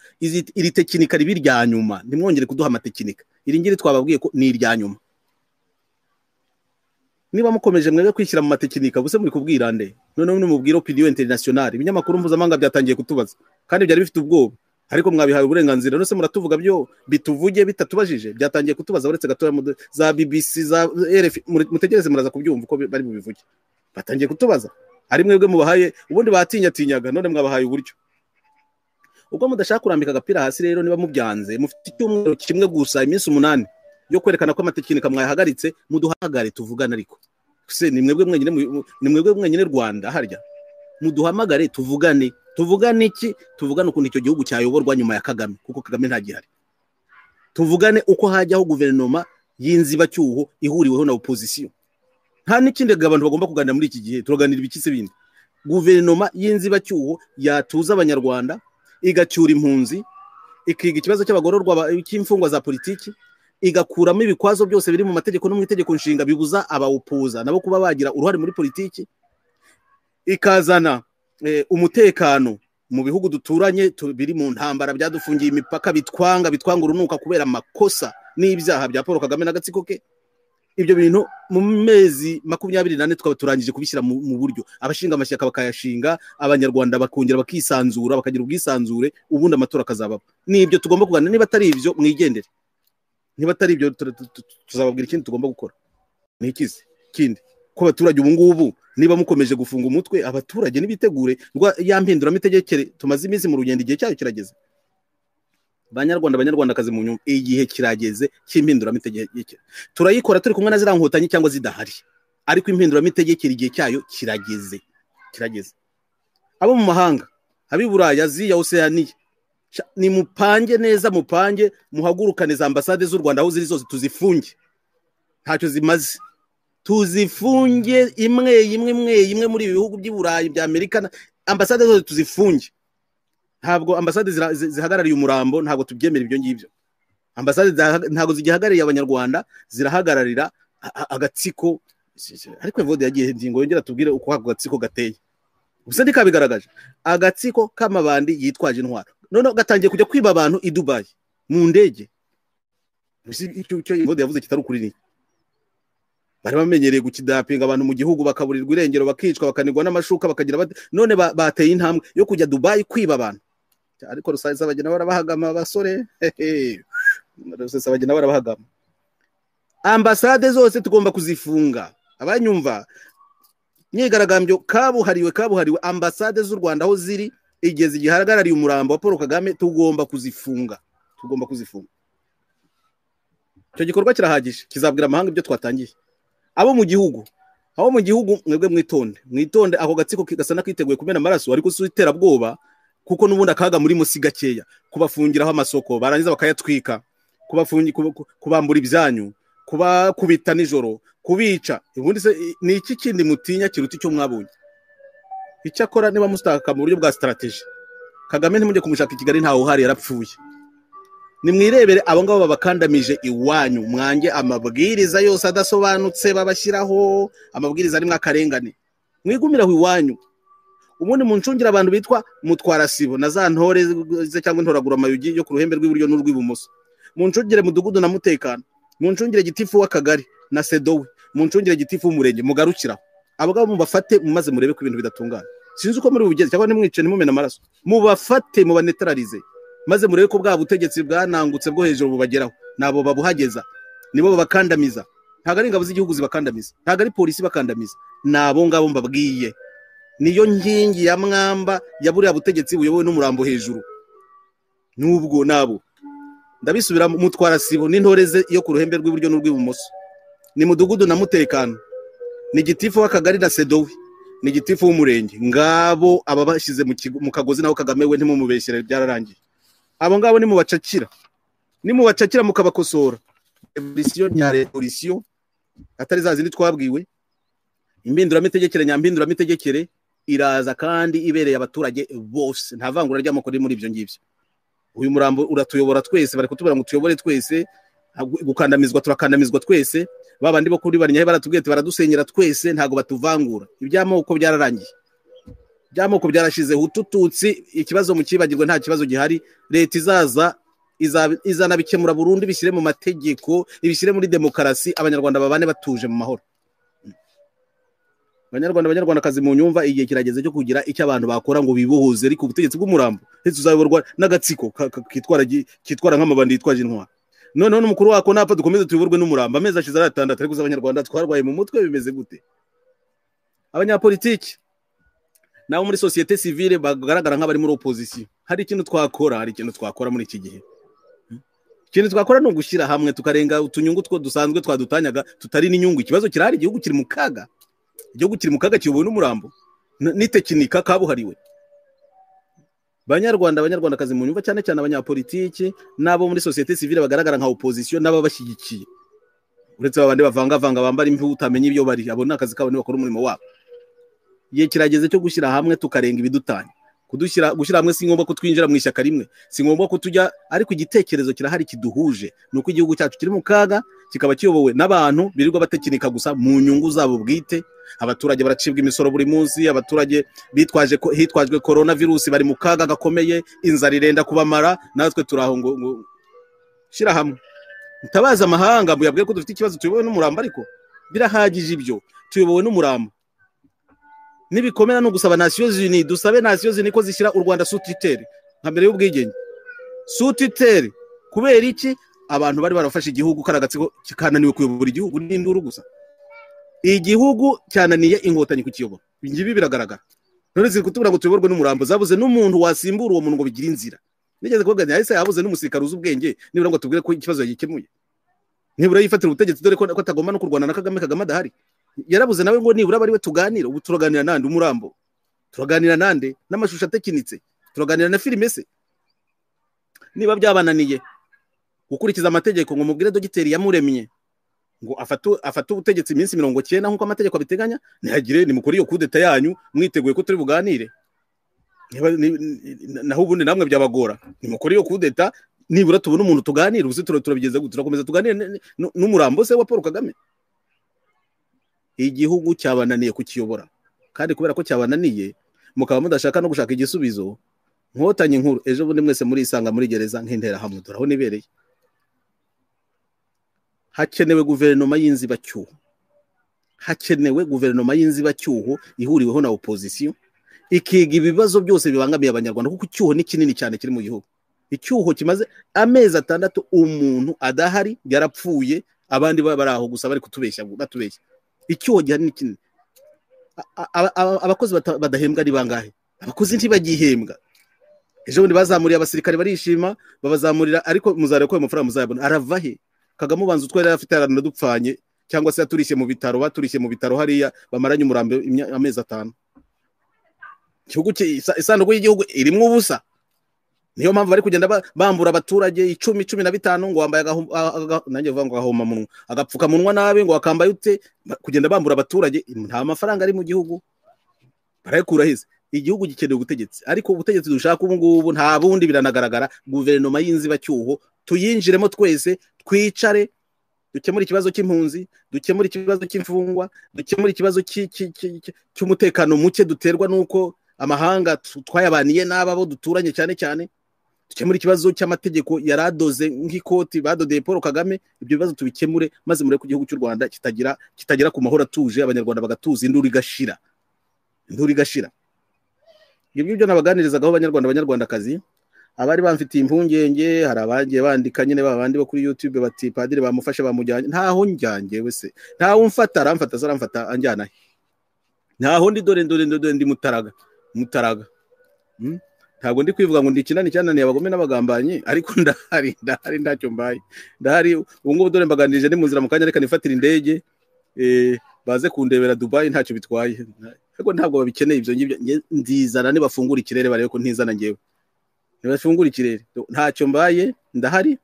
iri tekinika riba irya nyuma ntimwongere kuduha amatekinika iri ngiri twababwiye ko ni irya nyuma niba mukomeje mwebwe kwishyira mu matekinika buse muri kubwirande noneho nimubwire opinion internationale ibinyamakuru mpuzamahanga byatangiye kutubaza kandi byari bifite ubwoba ariko mwabihawe uburenganzira nose muratuvuga byo bituvuge bitatubajije byatangiye kutubaza uretse gatoya za bbc za rf mutegereze muraza kubyumva uko bari bubivuge batangiye kutubaza ari mwebwe mubahaye ubundi batinyatinyaga none mwabahaye uburyo ubwo mudashaka kurambika agapira hasi rero niba mubyanze mufite icyumweru kimwe gusa iminsi umunani yo kwerekana ko amatekinika mwayahagaritse muduhamagare tuvugane ariko se ni mwebwe mwenyine ni mwebwe mwenyine rwanda harya muduhamagare tuvugane tuvugane iki tuvugane ukuntu icyo gihugu cyayoborwa nyuma ya kagame kuko kagame ntagihari tuvugane uko hajyaho guverinoma y'inzibacyuho ihuriweho na opozisiyo nta n'ikindi abantu bagomba kuganira muri iki gihe turaganira ibikisi bindi guverinoma y'inzibacyuho yatuza abanyarwanda igacyura impunzi ikiga ikibazo cy'abagororwa cy'imfungwa za politiki igakuramo ibikwazo byose biri mu mategeko no mu itegeko nshinga bibuza abawupuza nabo kuba bagira uruhare muri politiki ikazana umutekano mu bihugu duturanye biri mu ntambara byadufungiye imipaka bitwanga bitwanga urunuka kubera amakosa n'ibyaha bya paul kagame n'agatsiko ke ibyo bintu mu mezi makumyabiri n'ane twaba turangije kubishyira mu buryo abashinga amashyaka bakayashinga abanyarwanda bakongera bakisanzura bakagira ubwisanzure ubundi amatora akazababa ni ibyo tugomba kuganira niba atari ibyo mwigendere niba atari ibyo tuzababwira ikindi tugomba gukora ni ikizi kindi ko abaturage ubu ngubu niba mukomeje gufunga umutwe abaturage nibitegure ya mpinduramitegekere tumaze iminsi mu rugendo igihe cyayo kirageze banyarwanda abanyarwandakazi mu nyungu igihe kirageze cy'impinduramitegekere turayikora turi kumwe na ziriya nkotanyi cyangwa zidahari ariko impinduramitegekere igihe cyayo kirageze kirageze abo mu mahanga ab'i buraya ziya oseyaniya ni mupange neza mupange muhagurukane za ambasade z'u rwanda aho ziri zose tuzifunge ntacyo zimaze tuzifunge imwe imwe imwe imwe muri ibi bihugu by'iburayi bya amerika ambasade zose tuzifunge ntabwo ambasade zihagarariye umurambo ntabwo tubyemera ibyo ngibyo ambasade ntabwo zigihagarariye abanyarwanda zirahagararira agatsiko ariko evode yagiye ingingo yongera tubwire uko ako gatsiko gateye gusa ntikabigaragaje agatsiko k'amabandi yitwaje intwaro noneho gatangiye kujya kwiba abantu i dubayi mu ndege icyo evode yavuze kitari ukuri ni bari bamenyereye gukidapinga abantu mu gihugu bakaburirwa irengero bakicwa bakanigwa n'amashuka bakagira none bateye intambwe yo kujya dubayi kwiba abantu ariko rusange bagenda barabahagama abasore bagenda barabahagama ambasade zose tugomba kuzifunga abanyumva myigaragambyo kabuhariwe kabuhariwe ambasade z'u rwanda aho ziri igeze igihe hagarariye umurambo wa paul kagame tugomba kuzifunga tugomba kuzifunga icyo gikorwa kirahagije kizabwira amahanga ibyo twatangiye abo mu gihugu abo mu gihugu mwebwe mwitonde mwitonde ako gatsiko gasa n'akiteguye kumena amaraso ariko si iterabwoba kuko n'ubundi akaga muri musi gakeya kubafungiraho amasoko barangiza bakayatwika kubambura ibyanyu kubakubita nijoro kubica ubundi se ni iki kindi mutinya kiruta icyo mwabonye icyakora niba mustaka mu buryo bwa sitarategi kagame ntimujye kumushaka i kigali ntawe uhari yarapfuye nimwirebere abo ngabo babakandamije iwanyu mwange amabwiriza yose adasobanutse babashyiraho amabwiriza arimo akarengane mwigumire aho iwanyu ubundi mu ncungira abantu bitwa mutwarasibo na za ntore cyangwa intoragura amayugi yo ku ruhembe rw'iburyo n'urw'ibumoso mu ncungire mudugudu na mutekano mu ncungire gitifu w'akagari na sedowe mu ncungire gitifu w'umurenge mugarukiraho abo ngabo mubafate mumaze murebe ko ibintu bidatungana sinzi uko muri bugeze cyangwa nimwice nimumena amaraso mubafate mubanetararize maze murebe ko bwa butegetsi bwanangutse bwo hejuru bubageraho nabo babuhageza nibo babakandamiza ntabwo ari ingabo z'igihugu zibakandamiza ntabwo ari polisi ibakandamiza ni abo ngabo mbabwiye niyo nkingi ya mwamba ya buriya butegetsi buyobowe n'umurambo hejuru n'ubwo nabo ndabisubira mutwara sibo n'intore ze yo ku ruhembe rw'iburyo n'urw'ibumoso ni mudugudu na mutekano ni igitifu w'akagari na sedowe ni igitifu w'umurenge ngabo ababashyize mu kagozi naho kagame we ntimumubeshyire byararangiye abo ngabo nimubacakira nimubacakira mukabakosora revolisiyo nyarevolisiyo atari za zindi twabwiwe impinduramitegekere nyampinduramitegekere iraza kandi ibereye abaturage bose nta vangura ry'amoko riri muri ibyo ngibyo uyu murambo uratuyobora twese bari kutubwira ngo tuyobore twese gukandamizwa turakandamizwa twese babandi bo kuri barinyahe baratubwira baradusenyera twese ntabwo batuvangura iby'amoko byararangiye iby'amoko byarashizeho utututsi ikibazo mu kibagirwe nta kibazo gihari leta izaza izanabikemura burundu ibishyire mu mategeko ibishyire muri demokarasi abanyarwanda babane batuje mu mahoro abanyarwanda abanyarwandakazi mu nyumva igihe kirageze cyo kugira icyo abantu bakora ngo bibohoze ariko ubutegetsi bw'umurambo ndetse uzayoborwa n'agatsiko kitwara nk'amabandi yitwaje intwaro noneho n'umukuru wako ntapfa dukomeze tuyoborwe n'umurambo amezi ashize ari atandatu ariko abanyarwanda twarwaye mu mutwe bimeze gute abanyapolitiki nabo muri sosiyete sivile bagaragara nk'abari muri opozisiyo hari ikintu twakora hari ikintu twakora muri iki gihe ikintu twakora ni ugushyira hamwe tukarenga utunyungu two dusanzwe twadutanyaga tutari n'inyungu ikibazo kirahari igihugu kiri mu kaga igihugu kiri mu kaga kiyobowe n'umurambo n'itekinika kabuhariwe banyarwanda abanyarwandakazi mu nyumva cyane cyane abanyapolitiki n'abo muri sosiyete sivile bagaragara nka opozisiyo n'ababashyigikiye uretse babandi bavangavanga bambara imvi utamenya ibyo bari abo ni akazi kabo bakora umurimo wabo igihe kirageze cyo gushyira hamwe tukarenga ibidutanya kudushyira gushyira hamwe si ngombwa ko twinjira mu ishyaka rimwe si ngombwa ko tujya ariko igitekerezo kirahari kiduhuje ni uko igihugu cyacu kiri mu kaga kikaba kiyobowe n'abantu birirwa batekinika gusa mu nyungu zabo bwite abaturage baracibwa imisoro buri munsi abaturage bitwaje hitwajwe korona virusi bari mu kaga gakomeye inzara irenda kubamara natwe turaho ngo shyira hamwe mutabaze amahanga muyabwire ko dufite ikibazo tuyobowe n'umurambo ariko birahagije ibyo tuyobowe n'umurambo n'ibikomera ni ugusaba nasiyo zini dusabe nasiyo zini ko zishyira u rwanda sutiteri nka mbere y'ubwigenge sutiteri kubera iki abantu bari barafashe igihugu kari agatsiko kananiwe kuyobora igihugu n'induru gusa igihugu cyananiye inkotanyi kukiyobora ibi biragaragara none ziri kutubwira ngo tuyoborwe n'umurambo zabuze n'umuntu wasimbura uwo muntu ngo bigire inzira nigeze kuvuga yahise yabuze n'umusirikare uzi ubwenge nibura ngo tubwire ko ikibazo yagikemuye nibura yifatira ubutegetsi dore ko atagomba no kurwana na kagame kagame adahari yarabuze nawe ngo nibura abari we tuganire ubu turaganira nande umurambo turaganira nande n'amashusho atekinitse turaganira na filime se niba byabananiye gukurikiza amategeko ngo mubwire dogiteri yamuremye ngo afate ubutegetsi iminsi mirongo cyenda nk'uko amategeko abiteganya ntihagire ni mukore iyo kudeta yanyu mwiteguye ko turi buganire naho ubundi namwe byabagora ni mukore iyo kudeta nibura tubona umuntu tuganire uzi turabigeza gute turakomeza tuganire n'umurambo se wa paul kagame igihugu cyabananiye kukiyobora kandi kubera ko cyabananiye mukaba mudashaka no gushaka igisubizo nkotanyi nkuru ejo bundi mwese murisanga muri gereza nk'interahamwe dore aho nibereye hakenewe guverinoma y'inzibacyuho hakenewe guverinoma y'inzibacyuho ihuriweho na opozisiyo ikiga ibibazo byose bibangamiye abanyarwanda kuko icyuho ni kinini cyane kiri mu gihugu icyuho kimaze amezi atandatu umuntu adahari yarapfuye abandi bari aho gusa bari kutubeshya batubeshya icyuho gihari ni kinini abakozi badahembwa ni bangahe abakozi ntibagihembwa ejo bundi bazamuriye abasirikare barishima babazamurira ariko muzareba ko ayo mafaranga muzayabona arava he kagame ubanza utwo yari afite yaranadupfanye cyangwa se yaturishye mu bitaro baturishye mu bitaro hariya bamaranye umurambo amezi atanu isanduku y'igihugu irimo ubusa niyo mpamvu bari kugenda bambura abaturage icumi icumi na bitanu ngo wambaye nanjye vuga ngo agahomamunwa agapfukamunwa nabi ngo wakambaye ute kugenda bambura abaturage nta mafaranga ari mu gihugu barayakura heza igihugu gikeneye ubutegetsi ariko ubutegetsi dushaka ubu ngubu nta bundi biranagaragara guverinoma y'inzibacyuho tuyinjiremo twese twicare dukemura ikibazo cy'impunzi dukemura ikibazo cy'imfungwa dukemura ikibazo cy'umutekano muke duterwa n'uko amahanga twayabaniye n'ababo duturanye cyane cyane dukemure ikibazo cy'amategeko yari adoze nk'ikoti badodeye paul kagame ibyo bibazo tubikemure maze murebe ko igihugu cy'u rwanda kitagira kitagera ku mahoro atuje abanyarwanda bagatuza induru igashira induru igashira ibyo ngibyo nabaganirizagaho abanyarwanda abanyarwandakazi abari bamfitiye impungenge hari abagiye bandika nyine babandi bo kuri yutube bati padiri bamufashe bamujyanye ntaho njyange wese ntawe umfata aramfata se aramfata anjyana he ntaho ndi dore dore dore ndi mutaraga mutaraga ntabwo ndi kwivuga ngo ndi kinani cyananiye abagome n'abagambanyi ariko ndahari ndahari ntacyo mbaye ndahari ubu ngubu dore mbaganirije ni mu nzira mu kanya reka nifatire indege baze kundebera dubayi ntacyo bitwaye ariko ntabwo babikeneye ibyo ngibyo nzizana nibafungura ikirere barebe ko ntizana ngewe nibafungura ikirere ntacyo mbaye ndahari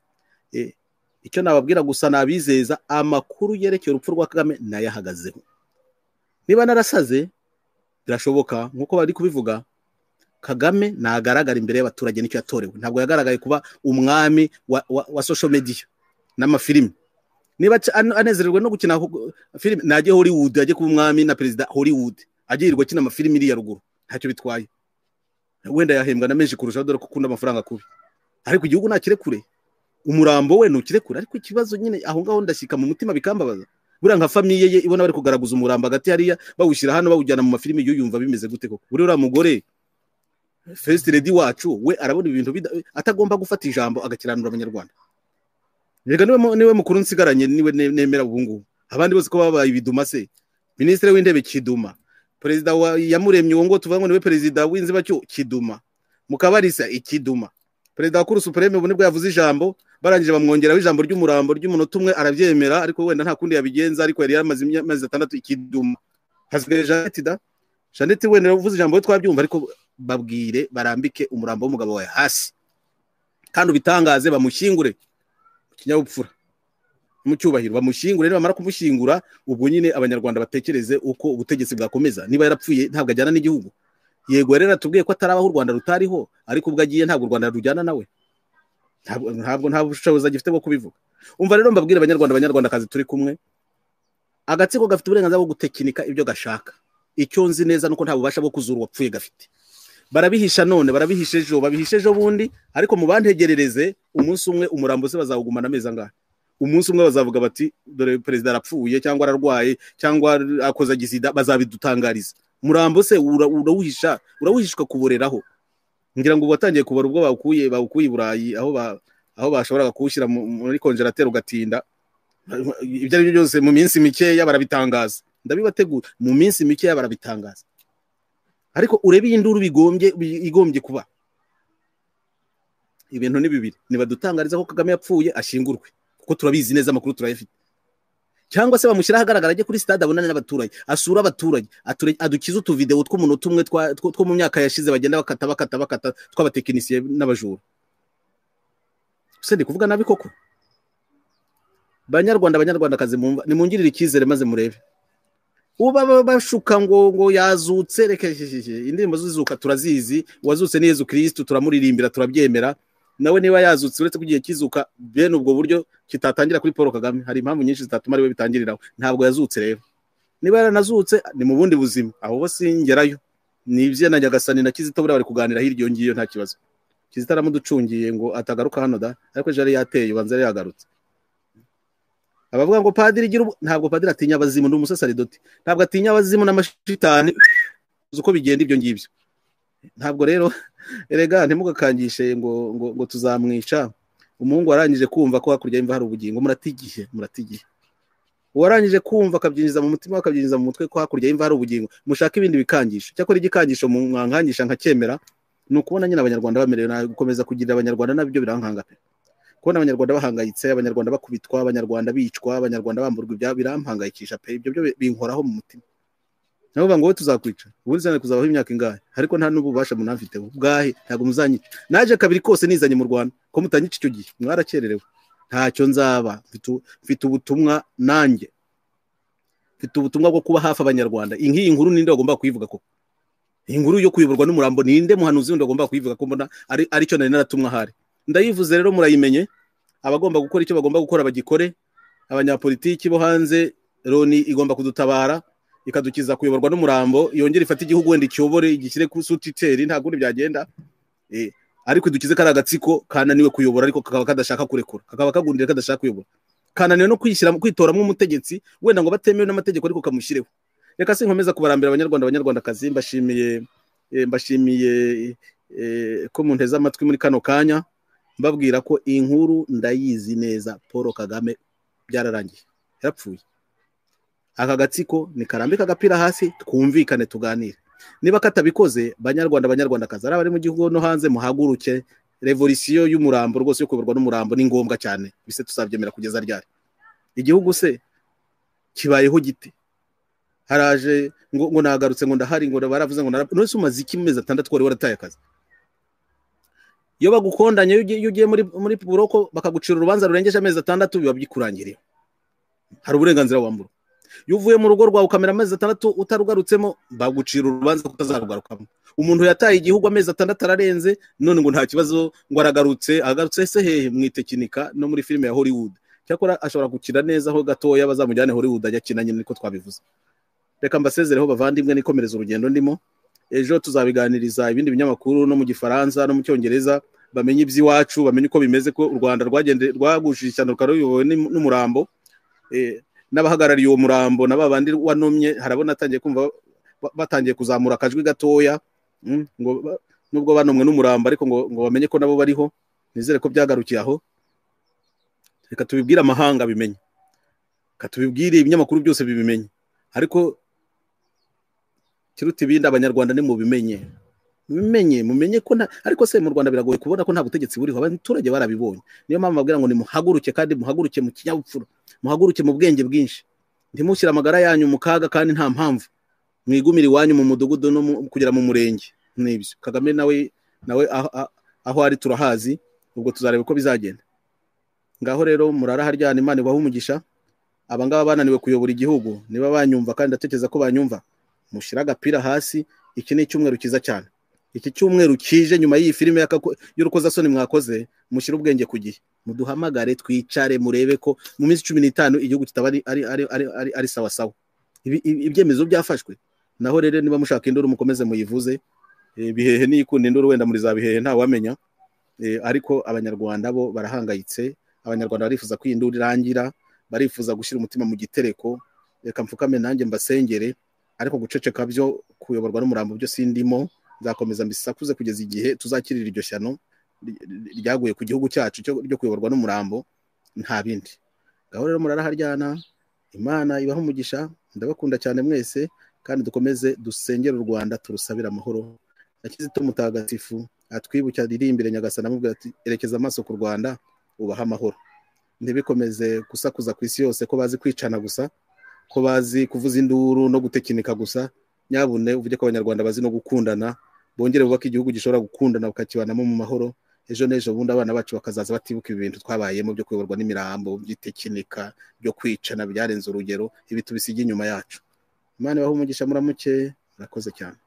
icyo nababwira gusa nabizeza amakuru yerekeye urupfu rwa kagame nayahagazeho niba narasaze birashoboka nk'uko bari kubivuga kagame ntagaragara imbere y'abaturage nicyo yatorewe ntabwo yagaragaye kuba umwami wa, wa, wa social media n'amafilimi niba anezererwa no gukina filime najye hollywood ajye kuba umwami na perezida hollywood ajye yirirwa akina amafilimi iriya ruguru ntacyo bitwaye wenda yahembwa na menshi kurushaho dore ko ukunda amafaranga kubi ariko igihugu ntakirekure umurambo we ntukirekure ariko ikibazo nyine aho ngaho ndashyika mu mutima bikambabaza buriya nka famiye ye ibona bari kugaragaza umurambo hagati hariya bawushyira hano bawujyana mu mafilimi iyo yumva bimeze gute koko buriya mugore first lady wacu we arabona ibintu atagomba gufata ijambo agakiranura abanyarwanda reka niwe mukuru nsigaranye niwe nemera ubu ngubu abandi bose ko babaye ibiduma se minisitiri w'intebe kiduma perezida yamuremye uwo nguwo tuvuga ngo niwe perezida w'inzibacyuho kiduma mukabarisa ikiduma perezida wa kuru supreme ubu nibwo yavuze ijambo barangije bamwongeraho ijambo ry'umurambo ry'umunota umwe arabyemera ariko wenda nta kundi yabigenza ariko yari yamaze amezi atandatu ikiduma hasigaye janete da janete wenda uvuze ijambo we twabyumva ariko babwire barambike umurambo w'umugabo wawe hasi kandi ubitangaze bamushyingure mu kinyabupfura mu cyubahiro bamushyingure nibamara kumushyingura ubwo nyine abanyarwanda batekereze uko ubutegetsi bwakomeza niba yarapfuye ntabwo ajyana n'igihugu yego rero atubwiye ko atarabaho u rwanda rutariho ariko ubwo agiye ntabwo u rwanda rujyana nawe ntabwo nta bushobozi agifite bwo kubivuga umva rero mbabwire abanyarwanda abanyarwandakazi turi kumwe agatsiko gafite uburenganzira bwo gutekinika ibyo gashaka icyo nzi neza nuko nta bubasha bwo kuzura uwapfuye gafite barabihisha none barabihisha ejo babihisha ejo bundi ariko mu bantegerereze umunsi umwe umurambo se bazawugumana amezi angahe umunsi umwe bazavuga bati dore perezida arapfuye cyangwa ararwaye cyangwa akoze agisida bazabidutangariza umurambo se urawuhisha urawuhishwa kuboreraho ngira ngo ubu watangiye kubara ubwo bawukuye bawukuye i burayi aho aho bashoboraga kuwushyira muri konjerateri ugatinda ibyo ari byo byose mu minsi mikeya barabitangaza ndabibategura mu minsi mikeya barabitangaza ariko urebe iyi nduru bigombye igombye kuba ibintu ni bibiri nibadutangariza ko kagame yapfuye ashingurwe kuko turabizi neza amakuru turayafite cyangwa se bamushyira ahagaragara ajye kuri sitade abonane n'abaturage asura abaturage adukize utuvidewo tw'umuntu tumwe two mu myaka yashize bagenda bakata bakata bakata tw'abatekinisiye n'abajura gusa ndi kuvuga nabi koko banyarwanda abanyarwandakazi nimungirire icyizere maze murebe ubu baba bashuka ngo ngo yazutse reka indirimbo z'izuka turazizi uwazutse ni yezu kirisitu turamuririmbira turabyemera nawe niba yazutse uretse ko igihe kizuka bene ubwo buryo kitatangira kuri paul kagame hari impamvu nyinshi zitatuma ariwe bitangiriraho ntabwo yazutse rero niba yaranazutse ni mu bundi buzima aho bo singerayo ni ibye na nyagasani na kizito buriya bari kuganira hirya iyo ngiyo nta kibazo kizito aramuducungiye ngo atagaruka hano da ariko ejo yari yateye ubanza yari yagarutse abavuga ngo padiri igira ntabwo padiri atinya abazimu ni umusasaridoti ntabwo atinya abazimu n'amashitani uzi uko bigenda ibyo ngibyo ntabwo rero erega ntimugakangishe ngo ngo ngo tuzamwica umuhungu warangije kumva ko hakurya y'imva hari ubugingo muratigihe muratigihe uwarangije kumva akabyinjiza mu mutima akabyinjiza mu mutwe ko hakurya y'imva hari ubugingo mushaka ibindi bikangisho cyakora igikangisho mwankangisha nkakemera ni ukubona nyine abanyarwanda bamerewe nabi gukomeza kugirira abanyarwanda nabyo birankanga pe kubona abanyarwanda bahangayitse abanyarwanda bakubitwa abanyarwanda bicwa abanyarwanda bamburwa ibyabo birampangayikisha pe ibyo byo binkoraho mu mutima nabo bavuga ngo wowe tuzakwica ubundi zane kuzabaho imyaka ingahe ariko nta n'ububasha munafiteho bwahe ntabwo muzanyica naje kabiri kose nizanye mu rwanda ko mutanyica icyo gihe mwarakererewe ntacyo nzaba mfite ubutumwa nanjye mfite ubutumwa bwo kuba hafi abanyarwanda nk'iyi nkuru ninde wagomba kuyivuga ko iyi nkuru yo kuyoborwa n'umurambo ninde muhanuzi wundi wagomba kuyivuga ko mbona ari cyo nari naratumwa ahari ndayivuze rero murayimenye abagomba gukora icyo bagomba gukora bagikore abanyapolitiki bo hanze loni igomba kudutabara ikadukiza kuyoborwa n'umurambo yongera ifate igihugu wenda ikiyobore igishyire ku sutiteri nta kundi byagenda ariko idukize kariya agatsiko kananiwe kuyobora ariko kakaba kadashaka kurekura kakaba kagundira kadashaka kuyobora kananiwe no kwishyira kwitoramo umutegetsi wenda ngo batemewe n'amategeko ariko kamushyireho reka se nkomeza kubarambira abanyarwanda abanyarwandakazi mbashimiye mbashimiye ko munteze amatwi muri kano kanya mbabwira ko inkuru ndayizi neza paul kagame byararangiye yarapfuye aka gatsiko nikarambika agapira hasi twumvikane tuganire niba katabikoze banyarwanda abanyarwandakazi ari abari mu gihugu no hanze muhaguruke revolisiyo y'umurambo rwose yo kuyoborwa n'umurambo ni ngombwa cyane bise tuzabyemera kugeza ryari igihugu se kibayeho gite haraje ngo nagarutse ngo ndahari ngo baravuze ngo none se umaze iki mezi atandatu wari warataye akazi iyo bagukondanye iyo ugiye muri buroko bakagucira urubanza rurengeje amezi atandatu biba byikurangiriye hari uburenganzira wambura iyo uvuye mu rugo rwawe ukamera amezi atandatu utarugarutsemo bagucira urubanza ko utazarugarukamo umuntu yataye igihugu amezi atandatu ararenze none ngo nta kibazo ngo aragarutse agarutse se hehe mu itekinika no muri filime ya hollywood cyakora ashobora gukina neza aho gatoya bazamujyane hollywood ajya akina nyine niko twabivuze reka mbasezereho bavandimwe nikomereza urugendo ndimo ejo tuzabiganiriza ibindi binyamakuru no mu gifaransa no mu cyongereza bamenye iby'iwacu bamenye uko bimeze ko u rwanda rwagushije ishyano rukaba ruyobowe n'umurambo n'abahagarariye uwo murambo na ba bandi wanomye harabona atangiye kumva batangiye kuzamura akajwi gatoya ngo nubwo banomwe n'umurambo ariko ngo bamenye ko nabo bariho nizere ko byagarukiye aho reka tubibwire amahanga bimenye reka tubibwire ibinyamakuru byose bibimenye ariko kiruta ibindi abanyarwanda ni mubimenye mubimenye mumenye ko ariko se mu rwanda biragoye kubona ko nta butegetsi buriho abaturage barabibonye niyo mpamvu babwira ngo nimuhaguruke kandi muhaguruke mu kinyabupfura muhaguruke mu bwenge bwinshi ntimushyire amagara yanyu mu kaga kandi nta mpamvu mwigumire iwanyu mu mudugudu no kugera mu murenge n'ibyo kagame nawe nawe aho ari turahazi ubwo tuzareba uko bizagenda ngaho rero muraraharyana imana ibahe umugisha abangaba bananiwe kuyobora igihugu niba banyumva kandi ndatekereza ko banyumva mushyire agapira hasi iki ni icyumweru cyiza cyane iki cyumweru kije nyuma y'iyi filime y'urukozasoni mwakoze mushyire ubwenge ku gihe muduhamagare twicare murebe ko mu minsi cumi n'itanu igihugu kitaba ari sawa sawa ibyemezo byafashwe naho rero niba mushaka induru mukomeze muyivuze bihehe n'iyikunda induru wenda muri za bihehe ntawamenya ariko abanyarwanda bo barahangayitse abanyarwanda barifuza ko iyi nduru irangira barifuza gushyira umutima mu gitereko reka mfukame nanjye mbasengere ariko guceceka byo kuyoborwa n'umurambo byo sindimo nzakomeza mbisakuze kugeza igihe tuzakirira iryo shyano ryaguye ku gihugu cyacu ryo kuyoborwa n'umurambo nta bindi ngaho rero muraraharyana imana ibaho umugisha ndabakunda cyane mwese kandi dukomeze dusengere u rwanda turusabire amahoro nakizito mutagatifu atwibuke iririmbire nyagasana amubwira ati erekeza amaso ku rwanda ubahe amahoro ntibikomeze gusakuza ku isi yose ko bazi kwicana gusa ko bazi kuvuza induru no gutekinika gusa nyabune uvuge ko abanyarwanda bazi no gukundana bongere bubaka igihugu gishobora gukundana bakakibanamo mu mahoro ejo n'ejo bundi abana bacu bakazaza batibuka ibi bintu twabayemo byo kuyoborwa n'imirambo by'itekinika byo kwicana byarenze urugero ibi tubisiga inyuma yacu imana ibaho umugisha muramuke murakoze cyane